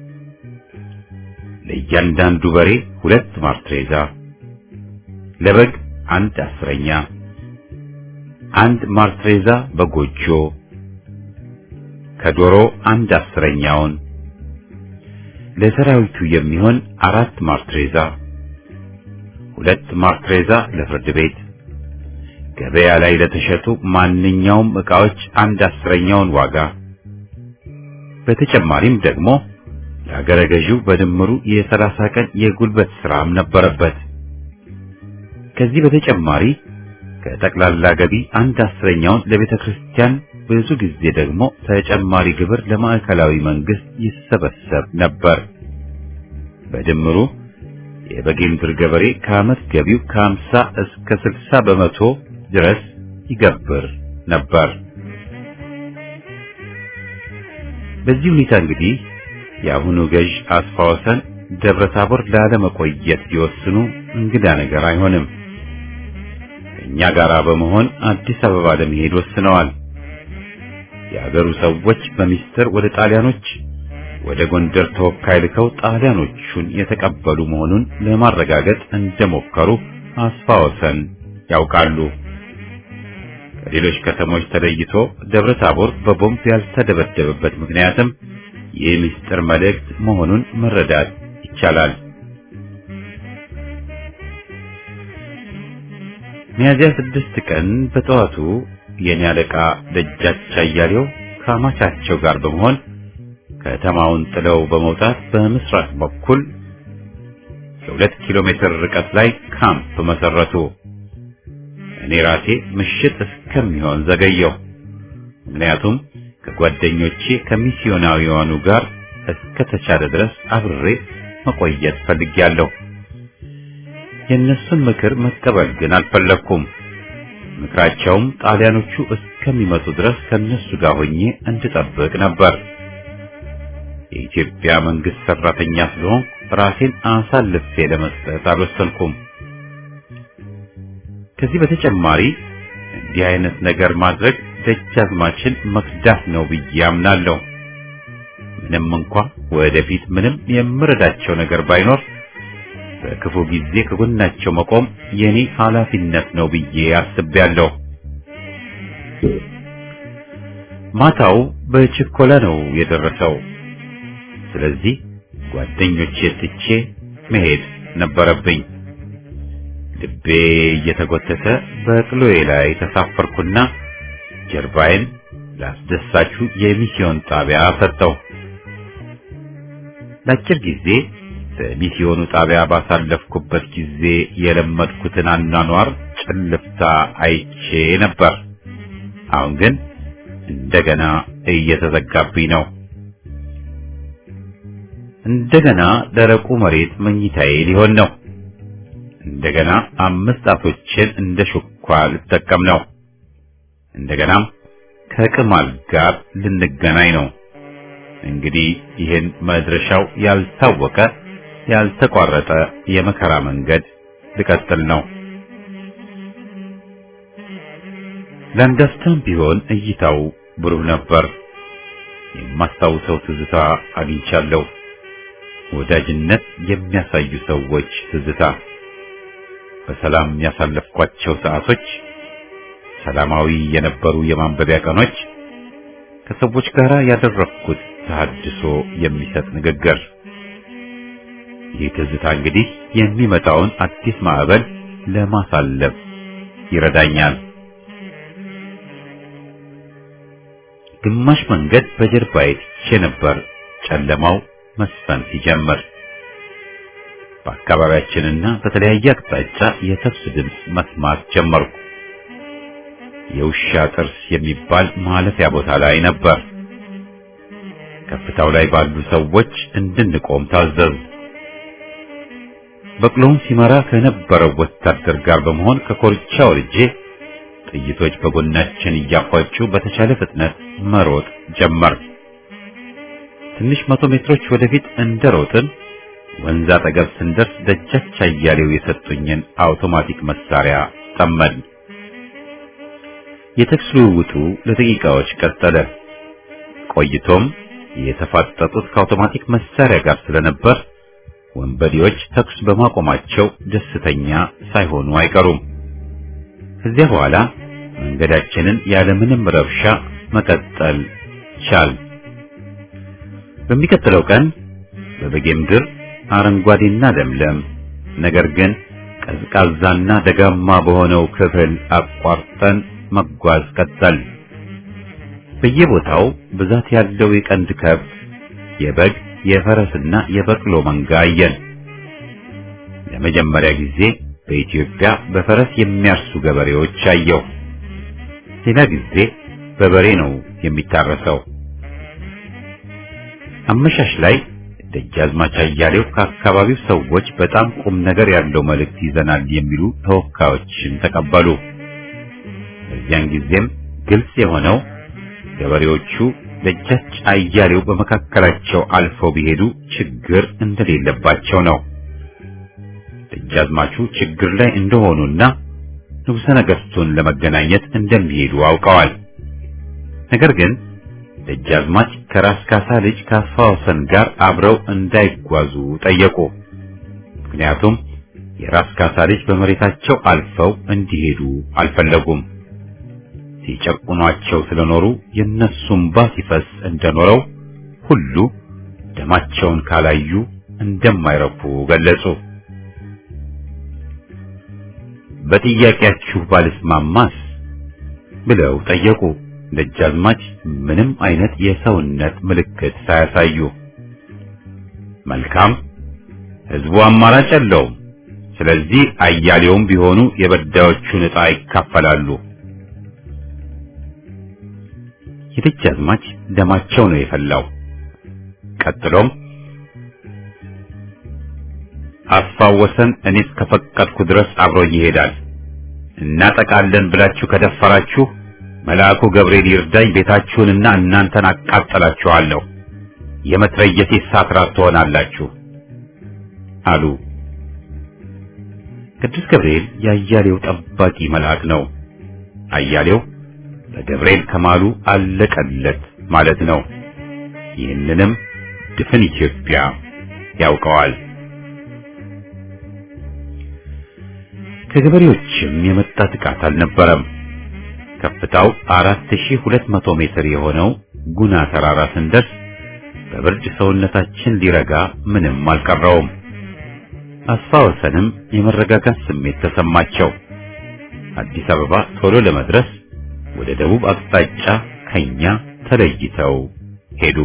ለእያንዳንዱ በሬ ሁለት ማርትሬዛ፣ ለበግ አንድ አስረኛ፣ አንድ ማርትሬዛ በጎጆ፣ ከዶሮ አንድ አስረኛውን፣ ለሰራዊቱ የሚሆን አራት ማርትሬዛ፣ ሁለት ማርትሬዛ ለፍርድ ቤት ገበያ ላይ ለተሸጡ ማንኛውም ዕቃዎች አንድ አስረኛውን ዋጋ በተጨማሪም ደግሞ ለአገረ ገዢው በድምሩ የሰላሳ ቀን የጉልበት ሥራም ነበረበት። ከዚህ በተጨማሪ ከጠቅላላ ገቢ አንድ አስረኛውን ለቤተ ክርስቲያን ብዙ ጊዜ ደግሞ ተጨማሪ ግብር ለማዕከላዊ መንግስት ይሰበሰብ ነበር። በድምሩ የበጌምድር ገበሬ ከዓመት ገቢው ከ50 እስከ 60 በመቶ ድረስ ይገብር ነበር። በዚህ ሁኔታ እንግዲህ የአሁኑ ገዥ አስፋ ወሰን ደብረ ታቦር ላለመቆየት ቢወስኑ እንግዳ ነገር አይሆንም። ከእኛ ጋር በመሆን አዲስ አበባ ለመሄድ ወስነዋል። የአገሩ ሰዎች በሚስጥር ወደ ጣሊያኖች ወደ ጎንደር ተወካይ ልከው ጣሊያኖቹን የተቀበሉ መሆኑን ለማረጋገጥ እንደሞከሩ አስፋ ወሰን ያውቃሉ። ከሌሎች ከተሞች ተለይቶ ደብረ ታቦር በቦምብ ያልተደበደበበት ምክንያትም ይህ ምስጢር መልእክት መሆኑን መረዳት ይቻላል። ሚያዝያ ስድስት ቀን በጠዋቱ የኔ አለቃ ደጃች አያሌው ከአማቻቸው ጋር በመሆን ከተማውን ጥለው በመውጣት በምስራቅ በኩል የሁለት ኪሎ ሜትር ርቀት ላይ ካምፕ መሰረቱ። እኔ ራሴ ምሽት እስከሚሆን ዘገየው። ምክንያቱም ከጓደኞቼ ከሚስዮናዊያኑ ጋር እስከ ተቻለ ድረስ አብሬ መቆየት ፈልጌያለሁ። የእነሱን ምክር መቀበል ግን አልፈለግኩም። ምክራቸውም ጣሊያኖቹ እስከሚመጡ ድረስ ከነሱ ጋር ሆኜ እንድጠብቅ ነበር። የኢትዮጵያ መንግስት ሰራተኛ ስለሆንኩ ራሴን አሳልፌ ለመስጠት አልወሰንኩም። ከዚህ በተጨማሪ እንዲህ አይነት ነገር ማድረግ ደጃዝማችን መክዳት ነው ብዬ አምናለሁ። ምንም እንኳ ወደፊት ምንም የምረዳቸው ነገር ባይኖር በክፉ ጊዜ ከጎናቸው መቆም የኔ ኃላፊነት ነው ብዬ አስቤያለሁ። ማታው በችኮላ ነው የደረሰው። ስለዚህ ጓደኞቼ ትቼ መሄድ ነበረብኝ። ልቤ እየተጎተተ በቅሎዬ ላይ ተሳፈርኩና ጀርባዬን ላስደሳቹ የሚስዮን ጣቢያ ሰጠው። ለአጭር ጊዜ በሚስዮኑ ጣቢያ ባሳለፍኩበት ጊዜ የለመድኩትን አኗኗር ጭልፍታ አይቼ ነበር። አሁን ግን እንደገና እየተዘጋብኝ ነው። እንደገና ደረቁ መሬት መኝታዬ ሊሆን ነው። እንደገና አምስት ጣቶችን እንደ ሹኳ ልጠቀም ነው። እንደገናም ከቅማል ጋር ልንገናኝ ነው። እንግዲህ ይህን መድረሻው ያልታወቀ ያልተቋረጠ የመከራ መንገድ ልቀጥል ነው። ለአንዳፍታም ቢሆን እይታው ብሩህ ነበር። የማስታውሰው ትዝታ አግኝቻለሁ። ወዳጅነት የሚያሳዩ ሰዎች ትዝታ፣ በሰላም ያሳለፍኳቸው ሰዓቶች፣ ሰላማዊ የነበሩ የማንበቢያ ቀኖች፣ ከሰዎች ጋር ያደረግኩት ተሐድሶ የሚሰጥ ንግግር። ይህ ትዝታ እንግዲህ የሚመጣውን አዲስ ማዕበል ለማሳለፍ ይረዳኛል። ግማሽ መንገድ በጀርባዬ ትቼ ነበር ጨለማው መስፈን ሲጀምር። በአካባቢያችንና በተለያየ አቅጣጫ የተኩስ ድምፅ መስማት ጀመርኩ። የውሻ ጥርስ የሚባል ማለፊያ ቦታ ላይ ነበር። ከፍታው ላይ ባሉ ሰዎች እንድንቆም ታዘዙ። በቅሎውን ሲመራ ከነበረው ወታደር ጋር በመሆን ከኮርቻ ወርጄ ጥይቶች በጎናችን እያፏጩ በተቻለ ፍጥነት መሮጥ ጀመር። ትንሽ መቶ ሜትሮች ወደፊት እንደሮጥን ወንዝ አጠገብ ስንደርስ ደጃች አያሌው የሰጡኝን አውቶማቲክ መሳሪያ ጠመድ። የተኩስ ልውውጡ ለደቂቃዎች ቀጠለ። ቆይቶም የተፋጠጡት ከአውቶማቲክ መሳሪያ ጋር ስለነበር ወንበዴዎች ተኩስ በማቆማቸው ደስተኛ ሳይሆኑ አይቀሩም። ከዚያ በኋላ መንገዳችንን ያለምንም ረብሻ መቀጠል ቻል። በሚቀጥለው ቀን በበጌምድር አረንጓዴና ለምለም ነገር ግን ቀዝቃዛና ደጋማ በሆነው ክፍል አቋርጠን መጓዝ ቀጠል። በየቦታው ብዛት ያለው የቀንድ ከብት፣ የበግ፣ የፈረስና የበቅሎ መንጋ አየን። ለመጀመሪያ ጊዜ በኢትዮጵያ በፈረስ የሚያርሱ ገበሬዎች አየሁ። ሌላ ጊዜ በበሬ ነው የሚታረሰው። አመሻሽ ላይ ደጃዝማች አያሌው ከአካባቢው ሰዎች በጣም ቁም ነገር ያለው መልእክት ይዘናል የሚሉ ተወካዮችን ተቀበሉ። በዚያን ጊዜም ግልጽ የሆነው ገበሬዎቹ ደጃች አያሌው በመካከላቸው አልፈው ቢሄዱ ችግር እንደሌለባቸው ነው። ደጃዝማቹ ችግር ላይ እንደሆኑና ንጉሠ ነገሥቱን ለመገናኘት እንደሚሄዱ አውቀዋል። ነገር ግን ደጃዝማች ከራስ ካሳ ልጅ ካሳ ወሰን ጋር አብረው እንዳይጓዙ ጠየቁ። ምክንያቱም የራስ ካሳ ልጅ በመሬታቸው አልፈው እንዲሄዱ አልፈለጉም። ሲጨቁኗቸው ስለኖሩ የነሱም ባ ሲፈስ እንደኖረው ሁሉ ደማቸውን ካላዩ እንደማይረኩ ገለጹ። በጥያቄያችሁ ባልስማማስ ብለው ጠየቁ። ደጃዝማች ምንም አይነት የሰውነት ምልክት ሳያሳዩ መልካም፣ ሕዝቡ አማራጭ የለውም። ስለዚህ አያሌውም ቢሆኑ የበዳዮቹን ዕጣ ይካፈላሉ። የደጃዝማች ደማቸው ነው የፈላው። ቀጥሎም አስፋወሰን እኔ እስከፈቀድኩ ድረስ አብሮኝ ይሄዳል። እናጠቃለን ብላችሁ ከደፈራችሁ መልአኩ ገብርኤል ይርዳኝ፣ ቤታችሁንና እናንተን አቃጠላችኋለሁ፣ የመትረየሴ ሳትራት ትሆናላችሁ አሉ። ቅዱስ ገብርኤል የአያሌው ጠባቂ መልአክ ነው። አያሌው በገብርኤል ከማሉ አለቀለት ማለት ነው። ይህንንም ድፍን ኢትዮጵያ ያውቀዋል። ከገበሬዎችም የመጣ ጥቃት አልነበረም። ከፍታው 4200 ሜትር የሆነው ጉና ተራራ ስንደርስ በብርድ ሰውነታችን ሊረጋ ምንም አልቀረውም። አስፋ ወሰንም የመረጋጋት ስሜት ተሰማቸው። አዲስ አበባ ቶሎ ለመድረስ ወደ ደቡብ አቅጣጫ ከኛ ተለይተው ሄዱ።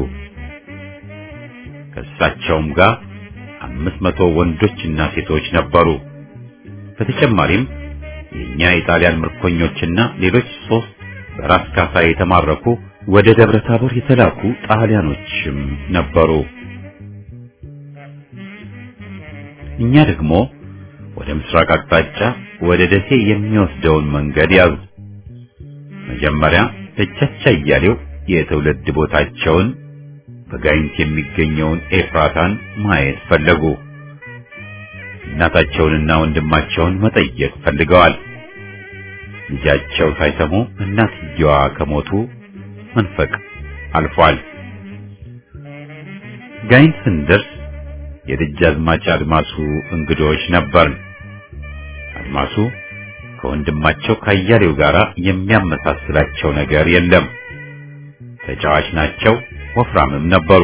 ከእሳቸውም ጋር አምስት መቶ ወንዶችና ሴቶች ነበሩ። በተጨማሪም የኛ የጣሊያን ምርኮኞችና ሌሎች ሶስት በራስ ካሳ የተማረኩ ወደ ደብረ ታቦር የተላኩ ጣሊያኖችም ነበሩ። እኛ ደግሞ ወደ ምስራቅ አቅጣጫ ወደ ደሴ የሚወስደውን መንገድ ያዙ። መጀመሪያ ደጃች አያሌው የትውልድ ቦታቸውን በጋይንት የሚገኘውን ኤፍራታን ማየት ፈለጉ። እናታቸውንና ወንድማቸውን መጠየቅ ፈልገዋል። ልጃቸው ሳይሰሙ እናትየዋ ከሞቱ መንፈቅ አልፏል። ጋይንት ስንደርስ የደጃዝማች አድማሱ እንግዶች ነበርን። አድማሱ ከወንድማቸው ካያሌው ጋር የሚያመሳስላቸው ነገር የለም። ተጫዋች ናቸው፣ ወፍራምም ነበሩ።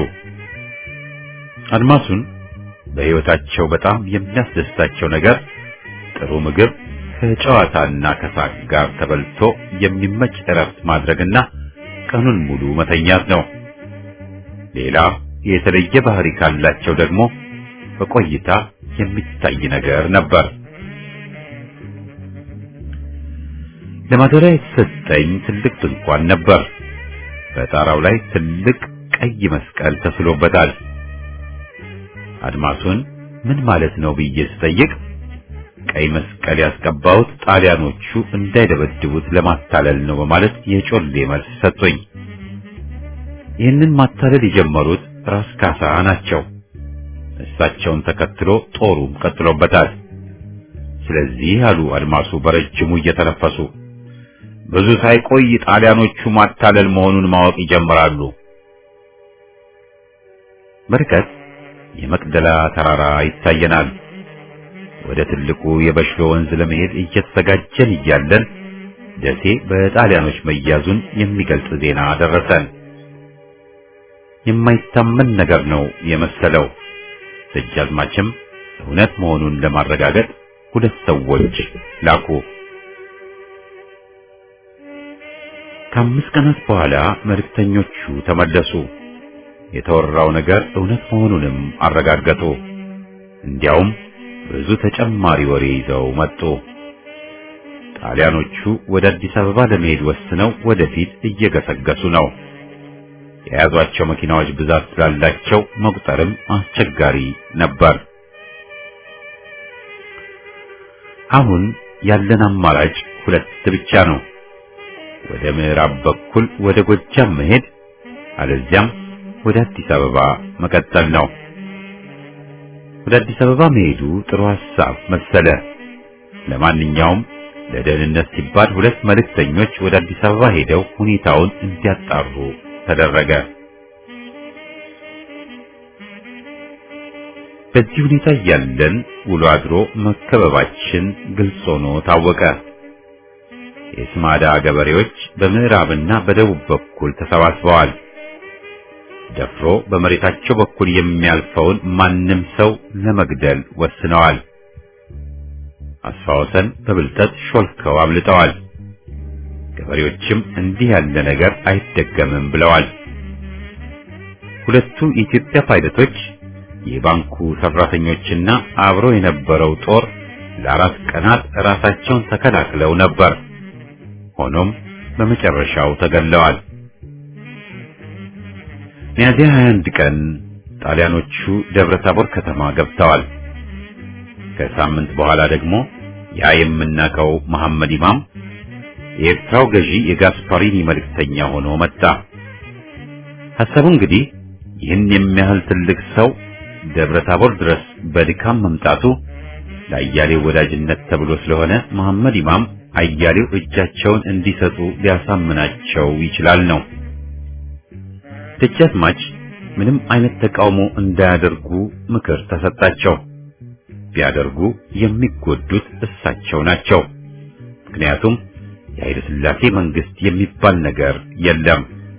አድማሱን በሕይወታቸው በጣም የሚያስደስታቸው ነገር ጥሩ ምግብ ከጨዋታና ከሳቅ ጋር ተበልቶ የሚመች እረፍት ማድረግና ቀኑን ሙሉ መተኛት ነው። ሌላ የተለየ ባህሪ ካላቸው ደግሞ በቆይታ የሚታይ ነገር ነበር። ለማደሪያ የተሰጠኝ ትልቅ ድንኳን ነበር። በጣራው ላይ ትልቅ ቀይ መስቀል ተስሎበታል። አድማሱን ምን ማለት ነው ብዬ ስጠይቅ ቀይ መስቀል ያስቀባሁት ጣሊያኖቹ እንዳይደበድቡት ለማታለል ነው በማለት የጮሌ መልስ ሰጥቶኝ፣ ይህንን ማታለል የጀመሩት ራስ ካሳ ናቸው። እሳቸውን ተከትሎ ጦሩም ቀጥሎበታል። ስለዚህ አሉ አድማሱ በረጅሙ እየተነፈሱ ብዙ ሳይቆይ ጣሊያኖቹ ማታለል መሆኑን ማወቅ ይጀምራሉ። በርቀት የመቅደላ ተራራ ይታየናል። ወደ ትልቁ የበሽሎ ወንዝ ለመሄድ እየተዘጋጀን እያለን ደሴ በጣሊያኖች መያዙን የሚገልጽ ዜና ደረሰን። የማይታመን ነገር ነው የመሰለው። ደጃዝማችም እውነት መሆኑን ለማረጋገጥ ሁለት ሰዎች ላኩ። ከአምስት ቀናት በኋላ መልእክተኞቹ ተመለሱ። የተወራው ነገር እውነት መሆኑንም አረጋገጡ። እንዲያውም ብዙ ተጨማሪ ወሬ ይዘው መጡ። ጣሊያኖቹ ወደ አዲስ አበባ ለመሄድ ወስነው ወደፊት እየገሰገሱ ነው። የያዟቸው መኪናዎች ብዛት ስላላቸው መቁጠርም አስቸጋሪ ነበር። አሁን ያለን አማራጭ ሁለት ብቻ ነው። ወደ ምዕራብ በኩል ወደ ጎጃም መሄድ፣ አለዚያም ወደ አዲስ አበባ መቀጠል ነው። ወደ አዲስ አበባ መሄዱ ጥሩ ሐሳብ መሰለ። ለማንኛውም ለደህንነት ሲባል ሁለት መልእክተኞች ወደ አዲስ አበባ ሄደው ሁኔታውን እንዲያጣሩ ተደረገ። በዚህ ሁኔታ እያለን ውሎ አድሮ መከበባችን ግልጽ ሆኖ ታወቀ። የስማዳ ገበሬዎች በምዕራብና በደቡብ በኩል ተሰባስበዋል። ደፍሮ በመሬታቸው በኩል የሚያልፈውን ማንም ሰው ለመግደል ወስነዋል። አስፋወሰን በብልጠት ሾልከው አምልጠዋል። ገበሬዎችም እንዲህ ያለ ነገር አይደገምም ብለዋል። ሁለቱ የኢትዮጵያ ፓይለቶች የባንኩ ሰራተኞችና አብሮ የነበረው ጦር ለአራት ቀናት ራሳቸውን ተከላክለው ነበር። ሆኖም በመጨረሻው ተገለዋል። ሚያዝያ 21 ቀን ጣሊያኖቹ ደብረ ታቦር ከተማ ገብተዋል። ከሳምንት በኋላ ደግሞ ያ የምናውቀው መሐመድ ኢማም የኤርትራው ገዢ የጋስፓሪኒ መልእክተኛ ሆኖ መጣ። ሐሳቡ እንግዲህ ይህን የሚያህል ትልቅ ሰው ደብረ ታቦር ድረስ በድካም መምጣቱ ለአያሌው ወዳጅነት ተብሎ ስለሆነ መሐመድ ኢማም አያሌው እጃቸውን እንዲሰጡ ሊያሳምናቸው ይችላል ነው። ደጃዝማች ምንም አይነት ተቃውሞ እንዳያደርጉ ምክር ተሰጣቸው። ቢያደርጉ የሚጎዱት እሳቸው ናቸው። ምክንያቱም የኃይለ ሥላሴ መንግስት የሚባል ነገር የለም።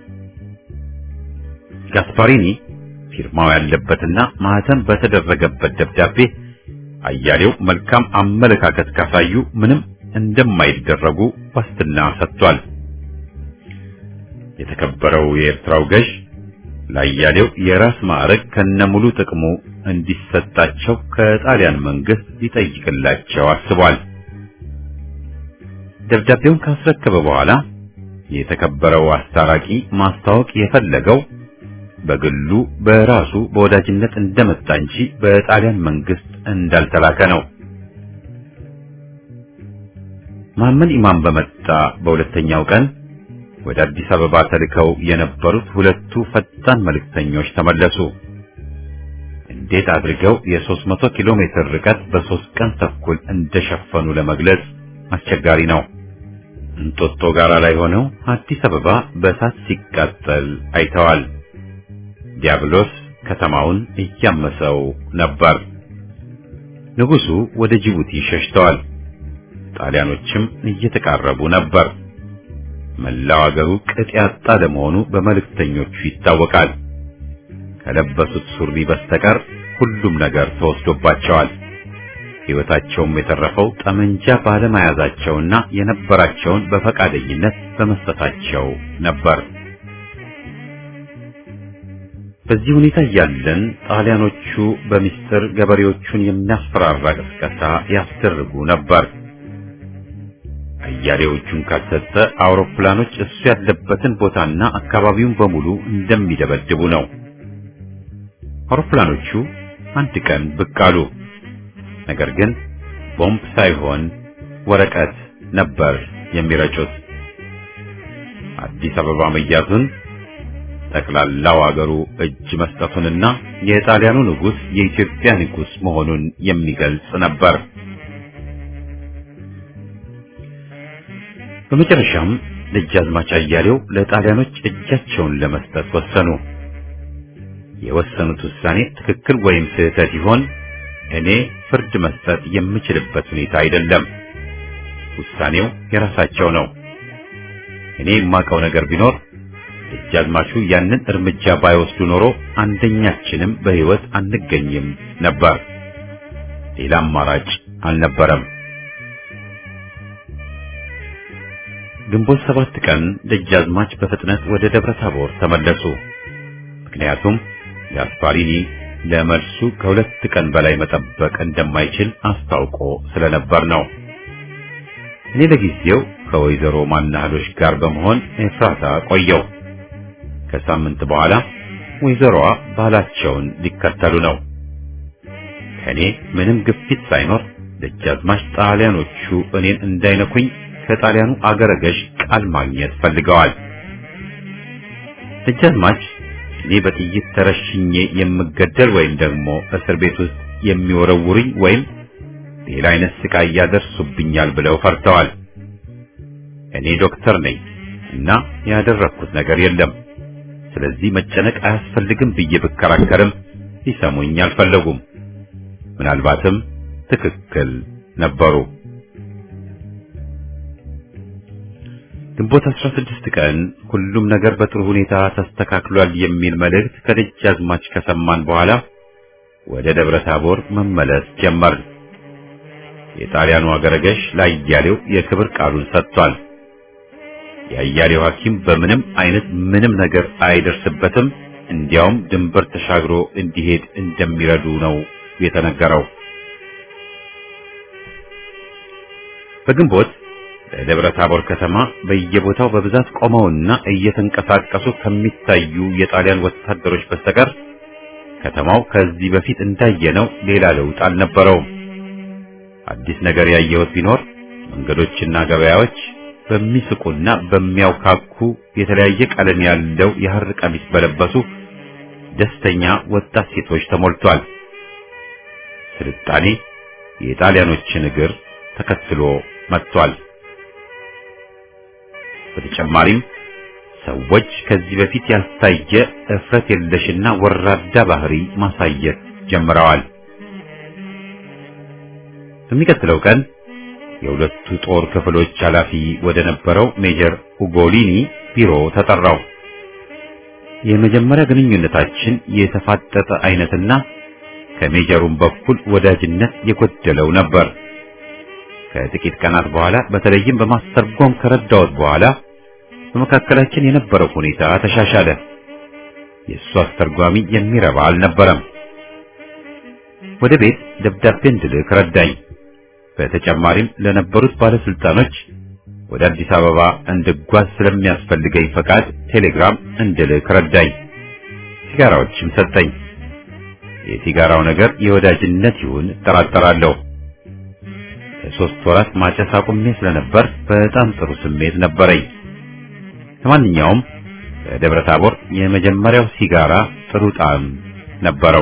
ጋስፓሪኒ ፊርማው ያለበትና ማህተም በተደረገበት ደብዳቤ አያሌው መልካም አመለካከት ካሳዩ ምንም እንደማይደረጉ ዋስትና ሰጥቷል። የተከበረው የኤርትራው ገዥ ለአያሌው የራስ ማዕረግ ከነሙሉ ጥቅሙ እንዲሰጣቸው ከጣሊያን መንግስት ሊጠይቅላቸው አስቧል። ደብዳቤውን ካስረከበ በኋላ የተከበረው አስታራቂ ማስታወቅ የፈለገው በግሉ በራሱ በወዳጅነት እንደመጣ እንጂ በጣሊያን መንግስት እንዳልተላከ ነው። መሐመድ ኢማም በመጣ በሁለተኛው ቀን ወደ አዲስ አበባ ተልከው የነበሩት ሁለቱ ፈጣን መልእክተኞች ተመለሱ። እንዴት አድርገው የ300 ኪሎ ሜትር ርቀት በሶስት ቀን ተኩል እንደሸፈኑ ለመግለጽ አስቸጋሪ ነው። እንጦጦ ጋራ ላይ ሆነው አዲስ አበባ በእሳት ሲቃጠል አይተዋል። ዲያብሎስ ከተማውን እያመሰው ነበር። ንጉሱ ወደ ጅቡቲ ሸሽተዋል። ጣሊያኖችም እየተቃረቡ ነበር። መላው አገሩ ቅጥ ያጣ ለመሆኑ በመልእክተኞቹ ይታወቃል። ከለበሱት ሱሪ በስተቀር ሁሉም ነገር ተወስዶባቸዋል። ሕይወታቸውም የተረፈው ጠመንጃ ባለመያዛቸውና የነበራቸውን በፈቃደኝነት በመስጠታቸው ነበር። በዚህ ሁኔታ እያለን ጣሊያኖቹ በሚስጥር ገበሬዎቹን የሚያስፈራራ ቅስቀሳ ያስደርጉ ነበር። አያሌዎቹን ካልሰጠ አውሮፕላኖች እሱ ያለበትን ቦታና አካባቢውን በሙሉ እንደሚደበድቡ ነው። አውሮፕላኖቹ አንድ ቀን ብቅ አሉ። ነገር ግን ቦምብ ሳይሆን ወረቀት ነበር የሚረጩት። አዲስ አበባ መያዙን ጠቅላላው አገሩ እጅ መስጠቱንና የጣሊያኑ ንጉሥ የኢትዮጵያ ንጉሥ መሆኑን የሚገልጽ ነበር። በመጨረሻም ደጃዝማች አያሌው ለጣሊያኖች እጃቸውን ለመስጠት ወሰኑ። የወሰኑት ውሳኔ ትክክል ወይም ስህተት ይሆን እኔ ፍርድ መስጠት የምችልበት ሁኔታ አይደለም። ውሳኔው የራሳቸው ነው። እኔ የማውቀው ነገር ቢኖር ደጃዝማቹ ያንን እርምጃ ባይወስዱ ኖሮ አንደኛችንም በሕይወት አንገኝም ነበር። ሌላ አማራጭ አልነበረም። ግንቦት ሰባት ቀን ደጃዝማች በፍጥነት ወደ ደብረ ታቦር ተመለሱ። ምክንያቱም ጋስፓሪኒ ለመልሱ ከሁለት ቀን በላይ መጠበቅ እንደማይችል አስታውቆ ስለነበር ነው። እኔ ለጊዜው ከወይዘሮ ማናህሎች ጋር በመሆን ኤፍራታ ቆየው። ከሳምንት በኋላ ወይዘሮዋ ባላቸውን ሊከተሉ ነው። ከእኔ ምንም ግፊት ሳይኖር ደጃዝማች ጣሊያኖቹ እኔን እንዳይነኩኝ ከጣሊያኑ አገረ ገዥ ቃል ማግኘት ፈልገዋል። ደጃዝማች እኔ በጥይት ተረሽኜ የምገደል ወይም ደግሞ እስር ቤት ውስጥ የሚወረውሩኝ ወይም ሌላ አይነት ስቃይ ያደርሱብኛል ብለው ፈርተዋል። እኔ ዶክተር ነኝ እና ያደረኩት ነገር የለም። ስለዚህ መጨነቅ አያስፈልግም ብዬ ብከራከርም ሊሰሙኝ አልፈለጉም። ምናልባትም ትክክል ነበሩ። ግንቦት 16 ቀን ሁሉም ነገር በጥሩ ሁኔታ ተስተካክሏል የሚል መልእክት ከደጃዝማች ከሰማን በኋላ ወደ ደብረ ታቦር መመለስ ጀመርን። የጣሊያኑ አገረገሽ ለአያሌው የክብር ቃሉን ሰጥቷል። የአያሌው ሐኪም በምንም አይነት ምንም ነገር አይደርስበትም፣ እንዲያውም ድንበር ተሻግሮ እንዲሄድ እንደሚረዱ ነው የተነገረው። በግንቦት በደብረ ታቦር ከተማ በየቦታው በብዛት ቆመውና እየተንቀሳቀሱ ከሚታዩ የጣሊያን ወታደሮች በስተቀር ከተማው ከዚህ በፊት እንዳየነው ሌላ ለውጥ አልነበረውም። አዲስ ነገር ያየሁት ቢኖር መንገዶችና ገበያዎች በሚስቁና በሚያውካኩ የተለያየ ቀለም ያለው የሐር ቀሚስ በለበሱ ደስተኛ ወጣት ሴቶች ተሞልቷል። ስልጣኔ የጣሊያኖችን እግር ተከትሎ መጥቷል። በተጨማሪም ሰዎች ከዚህ በፊት ያልታየ እፍረት የለሽና ወራዳ ባህሪ ማሳየት ጀምረዋል። በሚቀጥለው ቀን የሁለቱ ጦር ክፍሎች ኃላፊ ወደ ነበረው ሜጀር ኡጎሊኒ ቢሮ ተጠራው። የመጀመሪያ ግንኙነታችን የተፋጠጠ አይነትና ከሜጀሩም በኩል ወዳጅነት የጎደለው ነበር። ከጥቂት ቀናት በኋላ በተለይም በማስተርጎም ከረዳሁት በኋላ በመካከላችን የነበረው ሁኔታ ተሻሻለ። የእሱ አስተርጓሚ የሚረባ አልነበረም። ወደ ቤት ደብዳቤ እንድልክ ረዳኝ። በተጨማሪም ለነበሩት ባለስልጣኖች ወደ አዲስ አበባ እንድጓዝ ስለሚያስፈልገኝ ፈቃድ ቴሌግራም እንድልክ ረዳኝ። ሲጋራዎችም ሰጠኝ። የሲጋራው ነገር የወዳጅነት ይሁን እጠራጠራለሁ። ለሶስት ወራት ማጨስ አቁሜ ስለነበር በጣም ጥሩ ስሜት ነበረኝ። ለማንኛውም በደብረ ታቦር የመጀመሪያው ሲጋራ ጥሩ ጣዕም ነበረው።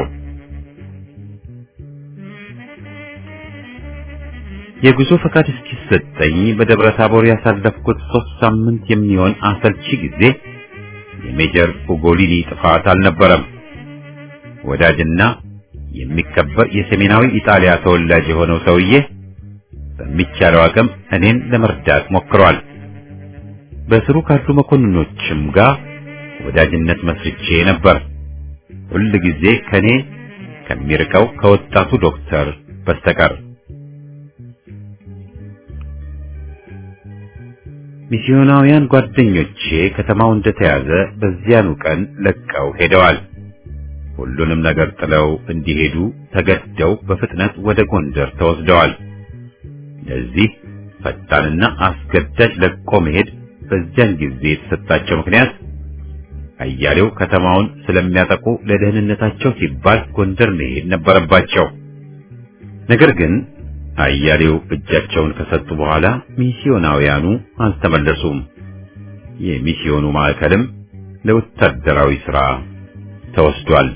የጉዞ ፈቃድ እስኪሰጠኝ በደብረ ታቦር ያሳለፍኩት ሶስት ሳምንት የሚሆን አሰልቺ ጊዜ የሜጀር ኡጎሊኒ ጥፋት አልነበረም። ወዳጅና የሚከበር የሰሜናዊ ኢጣሊያ ተወላጅ የሆነው ሰውዬ በሚቻለው አቅም እኔን ለመርዳት ሞክሯል። በስሩ ካሉ መኮንኖችም ጋር ወዳጅነት መስርቼ ነበር። ሁል ጊዜ ከኔ ከሚርቀው ከወጣቱ ዶክተር በስተቀር ሚስዮናውያን ጓደኞቼ ከተማው እንደተያዘ በዚያኑ ቀን ለቀው ሄደዋል። ሁሉንም ነገር ጥለው እንዲሄዱ ተገደው በፍጥነት ወደ ጎንደር ተወስደዋል። ለዚህ ፈጣንና አስገዳጅ ለቆ መሄድ በዚያን ጊዜ የተሰጣቸው ምክንያት አያሌው ከተማውን ስለሚያጠቁ ለደህንነታቸው ሲባል ጎንደር መሄድ ነበረባቸው። ነገር ግን አያሌው እጃቸውን ከሰጡ በኋላ ሚስዮናውያኑ አልተመለሱም። የሚስዮኑ ማዕከልም ለወታደራዊ ሥራ ተወስዷል።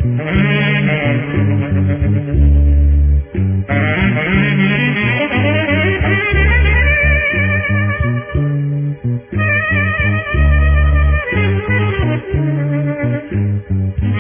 Thank you.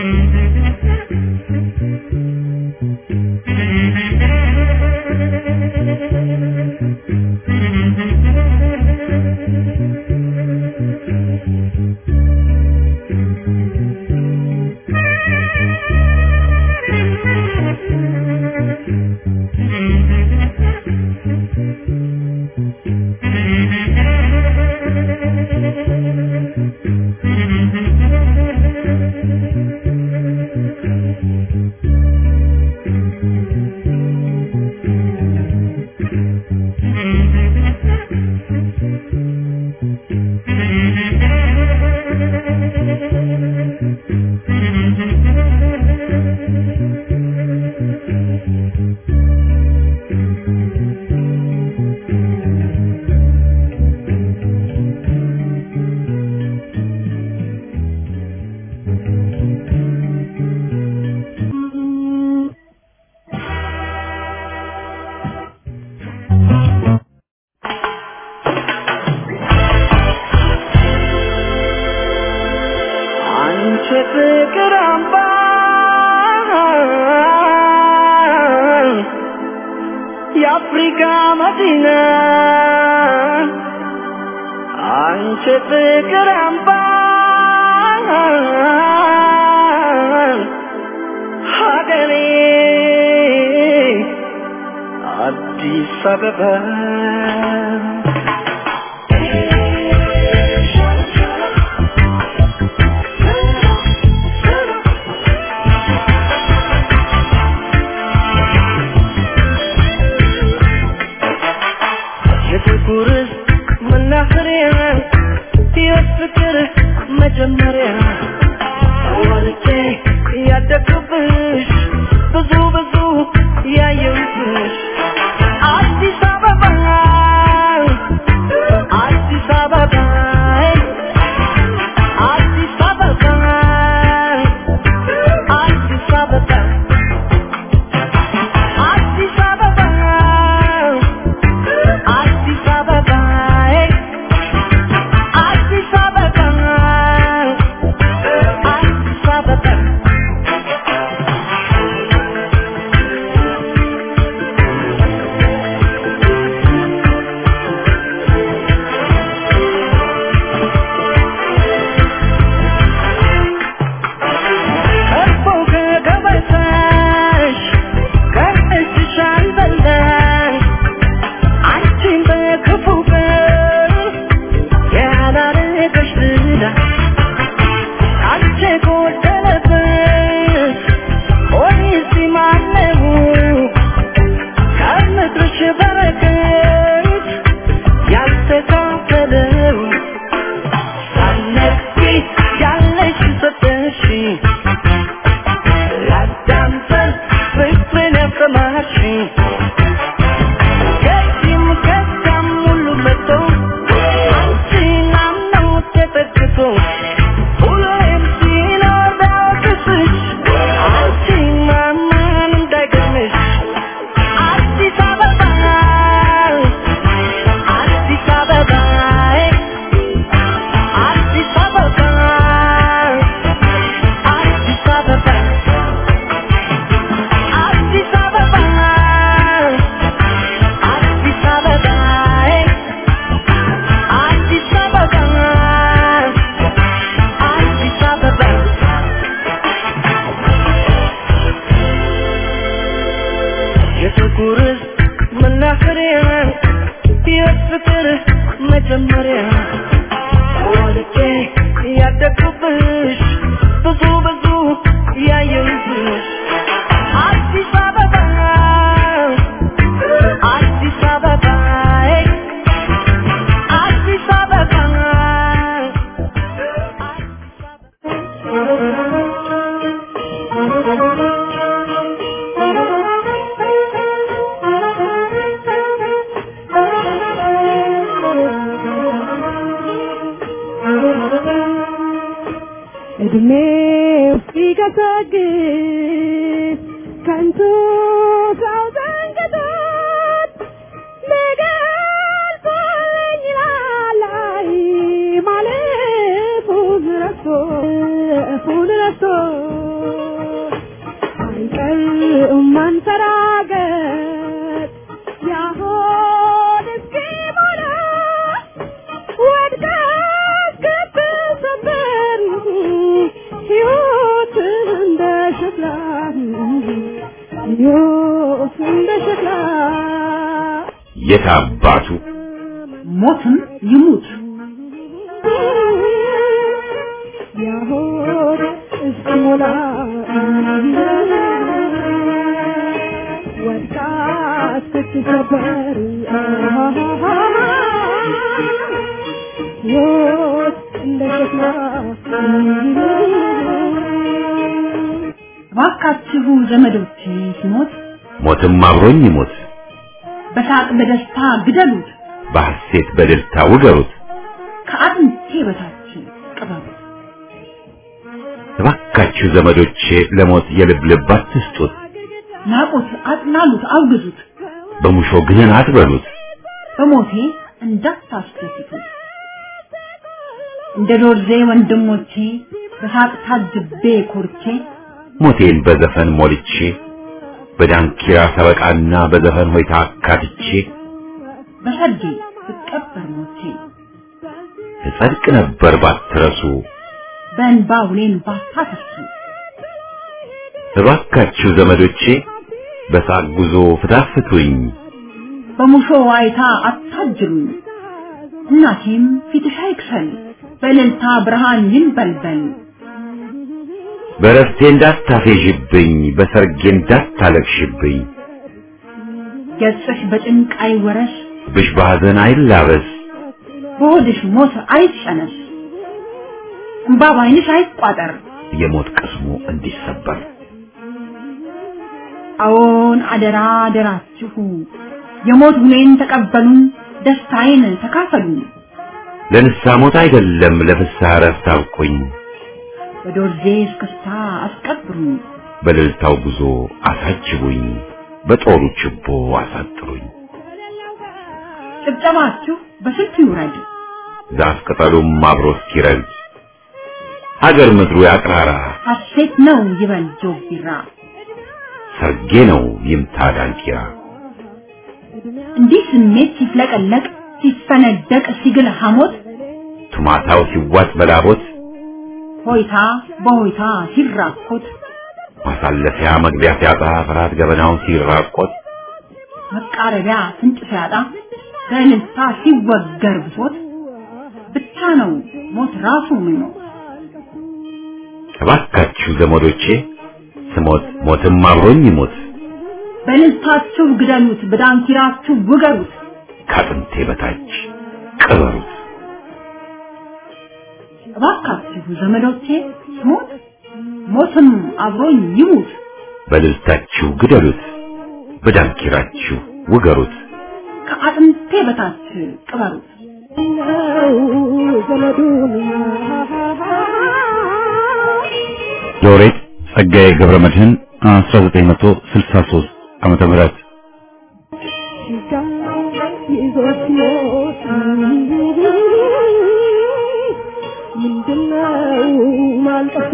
አንቺ ፍቅር አምባ የአፍሪካ መዲና አንቺ ፍቅር አምባ ሀገሬ አዲስ አበባ የጥቁር መናኸሪያ ሕይወት ፍቅር መጀመሪያ ወልጄ ያደግኩብሽ ብዙ ብዙ ያየሁብሽ አዲስ አበባ አዲስ አበባ አዲስ አበባ አዲስ አበባ አዲስ አበባ አዲስ አበባ አዲስ አበባ አዲስ አበባ እኮ ከገበታሽ ከእጅሽ አልበላሽ አንቺን በክፉ ቀን ያላረገሽ ዝና አንቺ ጎደለበት ፖሊሲ ማነው ከምድርሽ በረከት ያልተካፈለው ሳነቂ ያለሽ ሰጠሽ ላዳምጠን ፍቅርን ያሰማሽኝ ከዚህም ከዚያም ሁሉ መጥቶ አንቺን አምነው ተጠግቶ ሁሌም ሲኖር ቢያወቅስሽ አንቺን ማመን እንዳይገርምሽ አዲስ አበባ አዲስ አበባ አዲስ አበባ አዲስ አበባ አዲስ አበባ አዲስ አበባ አዲስ አበባ አዲስ አበባ የጥቁር መናኸሪያ ሕይወት ፍቅር መጀመሪያ ወልጄ ያደግኩብሽ ብዙ ብዙ ያየሁብሽ አዲስ አበባ አዲስ አበባ አዲስ አበባ እድሜው ሲገሰግስ ከንቱ ሰው ዘንግቶት ሊገልጸኝ ይላል አይ ማለፉን ረስቶ እፉን ረስቶ ሸክላ ሕይወት እንደ ሸክላ የት አባቱ ሞትም ይሙት ያሆድ እስኪሞላ ወድቃ ስትሰበር ሕይወት እንደ ሸክላ እባካችሁ ዘመዶቼ ሲሞት ሞትም አብሮኝ ይሞት በሳቅ በደስታ ግደሉት፣ በሐሴት በእልልታ ውገሩት ከአጥንቴ በታች ቅበሩት። እባካችሁ ዘመዶቼ ለሞት የልብ ልብ አትስጡት ናቁት፣ አጥላሉት፣ አውግዙት፣ በሙሾ ግንን አትበሉት በሞቴ እንዳታስደስቱት። እንደ ዶርዜ ወንድሞቼ በሳቅ ታጅቤ ኮርቼ ሞቴን በዘፈን ሞልቼ በዳንኪራ ሰበቃና በዘፈን ሆይታ አካትቼ በሰርጌ ብቀበር ሞቼ እጸድቅ ነበር ባትረሱ በእንባ ውሌን ባታፈሱ እባካችሁ ዘመዶቼ በሳቅ ጉዞ ፍታፍቱኝ በሙሾ ዋይታ አታጅሉኝ። እናቴም ፊትሽ አይክሰል በእልልታ ብርሃን ይንበልበል። በረፍቴ እንዳታፌዥብኝ በሰርጌ እንዳታለቅሽብኝ ገጽሽ በጭንቅ አይወረስ ብሽ በሐዘን አይላበስ በሆድሽ ሞት አይጨነስ እምባ ባይንሽ አይቋጠር። የሞት ቅስሙ እንዲሰበር አዎን አደራ አደራችሁ የሞት ሁኔን ተቀበሉን፣ ደስታዬን ተካፈሉ። ለንስሐ ሞት አይደለም ለፍስሐ እረፍት አብቁኝ በዶርዜ እስክስታ አስቀብሩኝ። በእልልታው ጉዞ አሳጅቡኝ በጦሩ ችቦ አሳጥሩኝ ጭብጨባችሁ በስልት ይውረድ፣ ዛፍ ቅጠሉም አብሮ እስኪረግድ ሀገር ምድሩ ያቅራራ ሐሴት ነው ይበል ጆግ ቢራ። ሰርጌ ነው ይምታ ዳንኪራ እንዲህ ስሜት ሲፍለቀለቅ ሲፈነደቅ ሲግል ሐሞት ቱማታው ሲዋጥ በላቦት ሆይታ በሆይታ ሲራኮት ማሳለፊያ መግቢያ ሲያጣ ፍርሃት ገበናውን ሲራቆት መቃረቢያ ፍንጭ ሲያጣ በእልልታ ሲወገር ብሶት ብቻ ነው ሞት ራሱ ምኞት። እባካችሁ ዘመዶቼ ስሞት ሞትም አብሮኝ ይሞት በእልልታችሁ ግደሉት፣ በዳንኪራችሁ ውገሩት። ከአጥንቴ በታች ቅበሩት እባካችሁ ዘመዶቼ ስሞት ሞትም አብሮኝ ይሙት። በልልታችሁ ግደሉት በዳንኪራችሁ ውገሩት ከአጥንቴ በታች ቅበሩት። ነው ዘመዱን ሎሬት ጸጋዬ ገብረ መድህን 1963 ዓመተ ምህረት ይዞት ሞት ምንድነው ማልቀሱ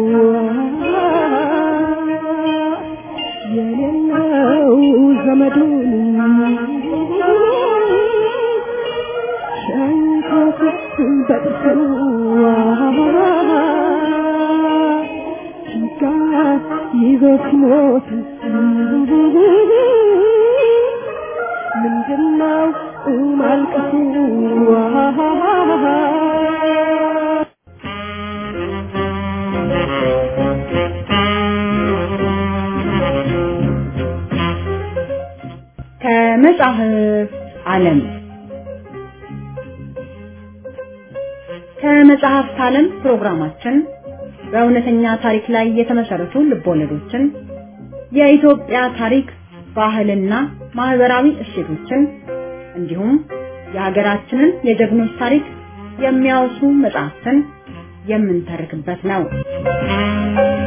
የሌለው ዘመዱን ሸንኮት በጥርሱ ጭንቀት ይዞት ሞት ምንድነው ማልቀሱ ከመጽሐፍ ዓለም ከመጽሐፍት ዓለም ፕሮግራማችን በእውነተኛ ታሪክ ላይ የተመሰረቱ ልቦለዶችን፣ የኢትዮጵያ ታሪክ፣ ባህልና ማህበራዊ እሴቶችን እንዲሁም የሀገራችንን የጀግኖች ታሪክ የሚያወሱ መጽሐፍትን የምንተርክበት ነው።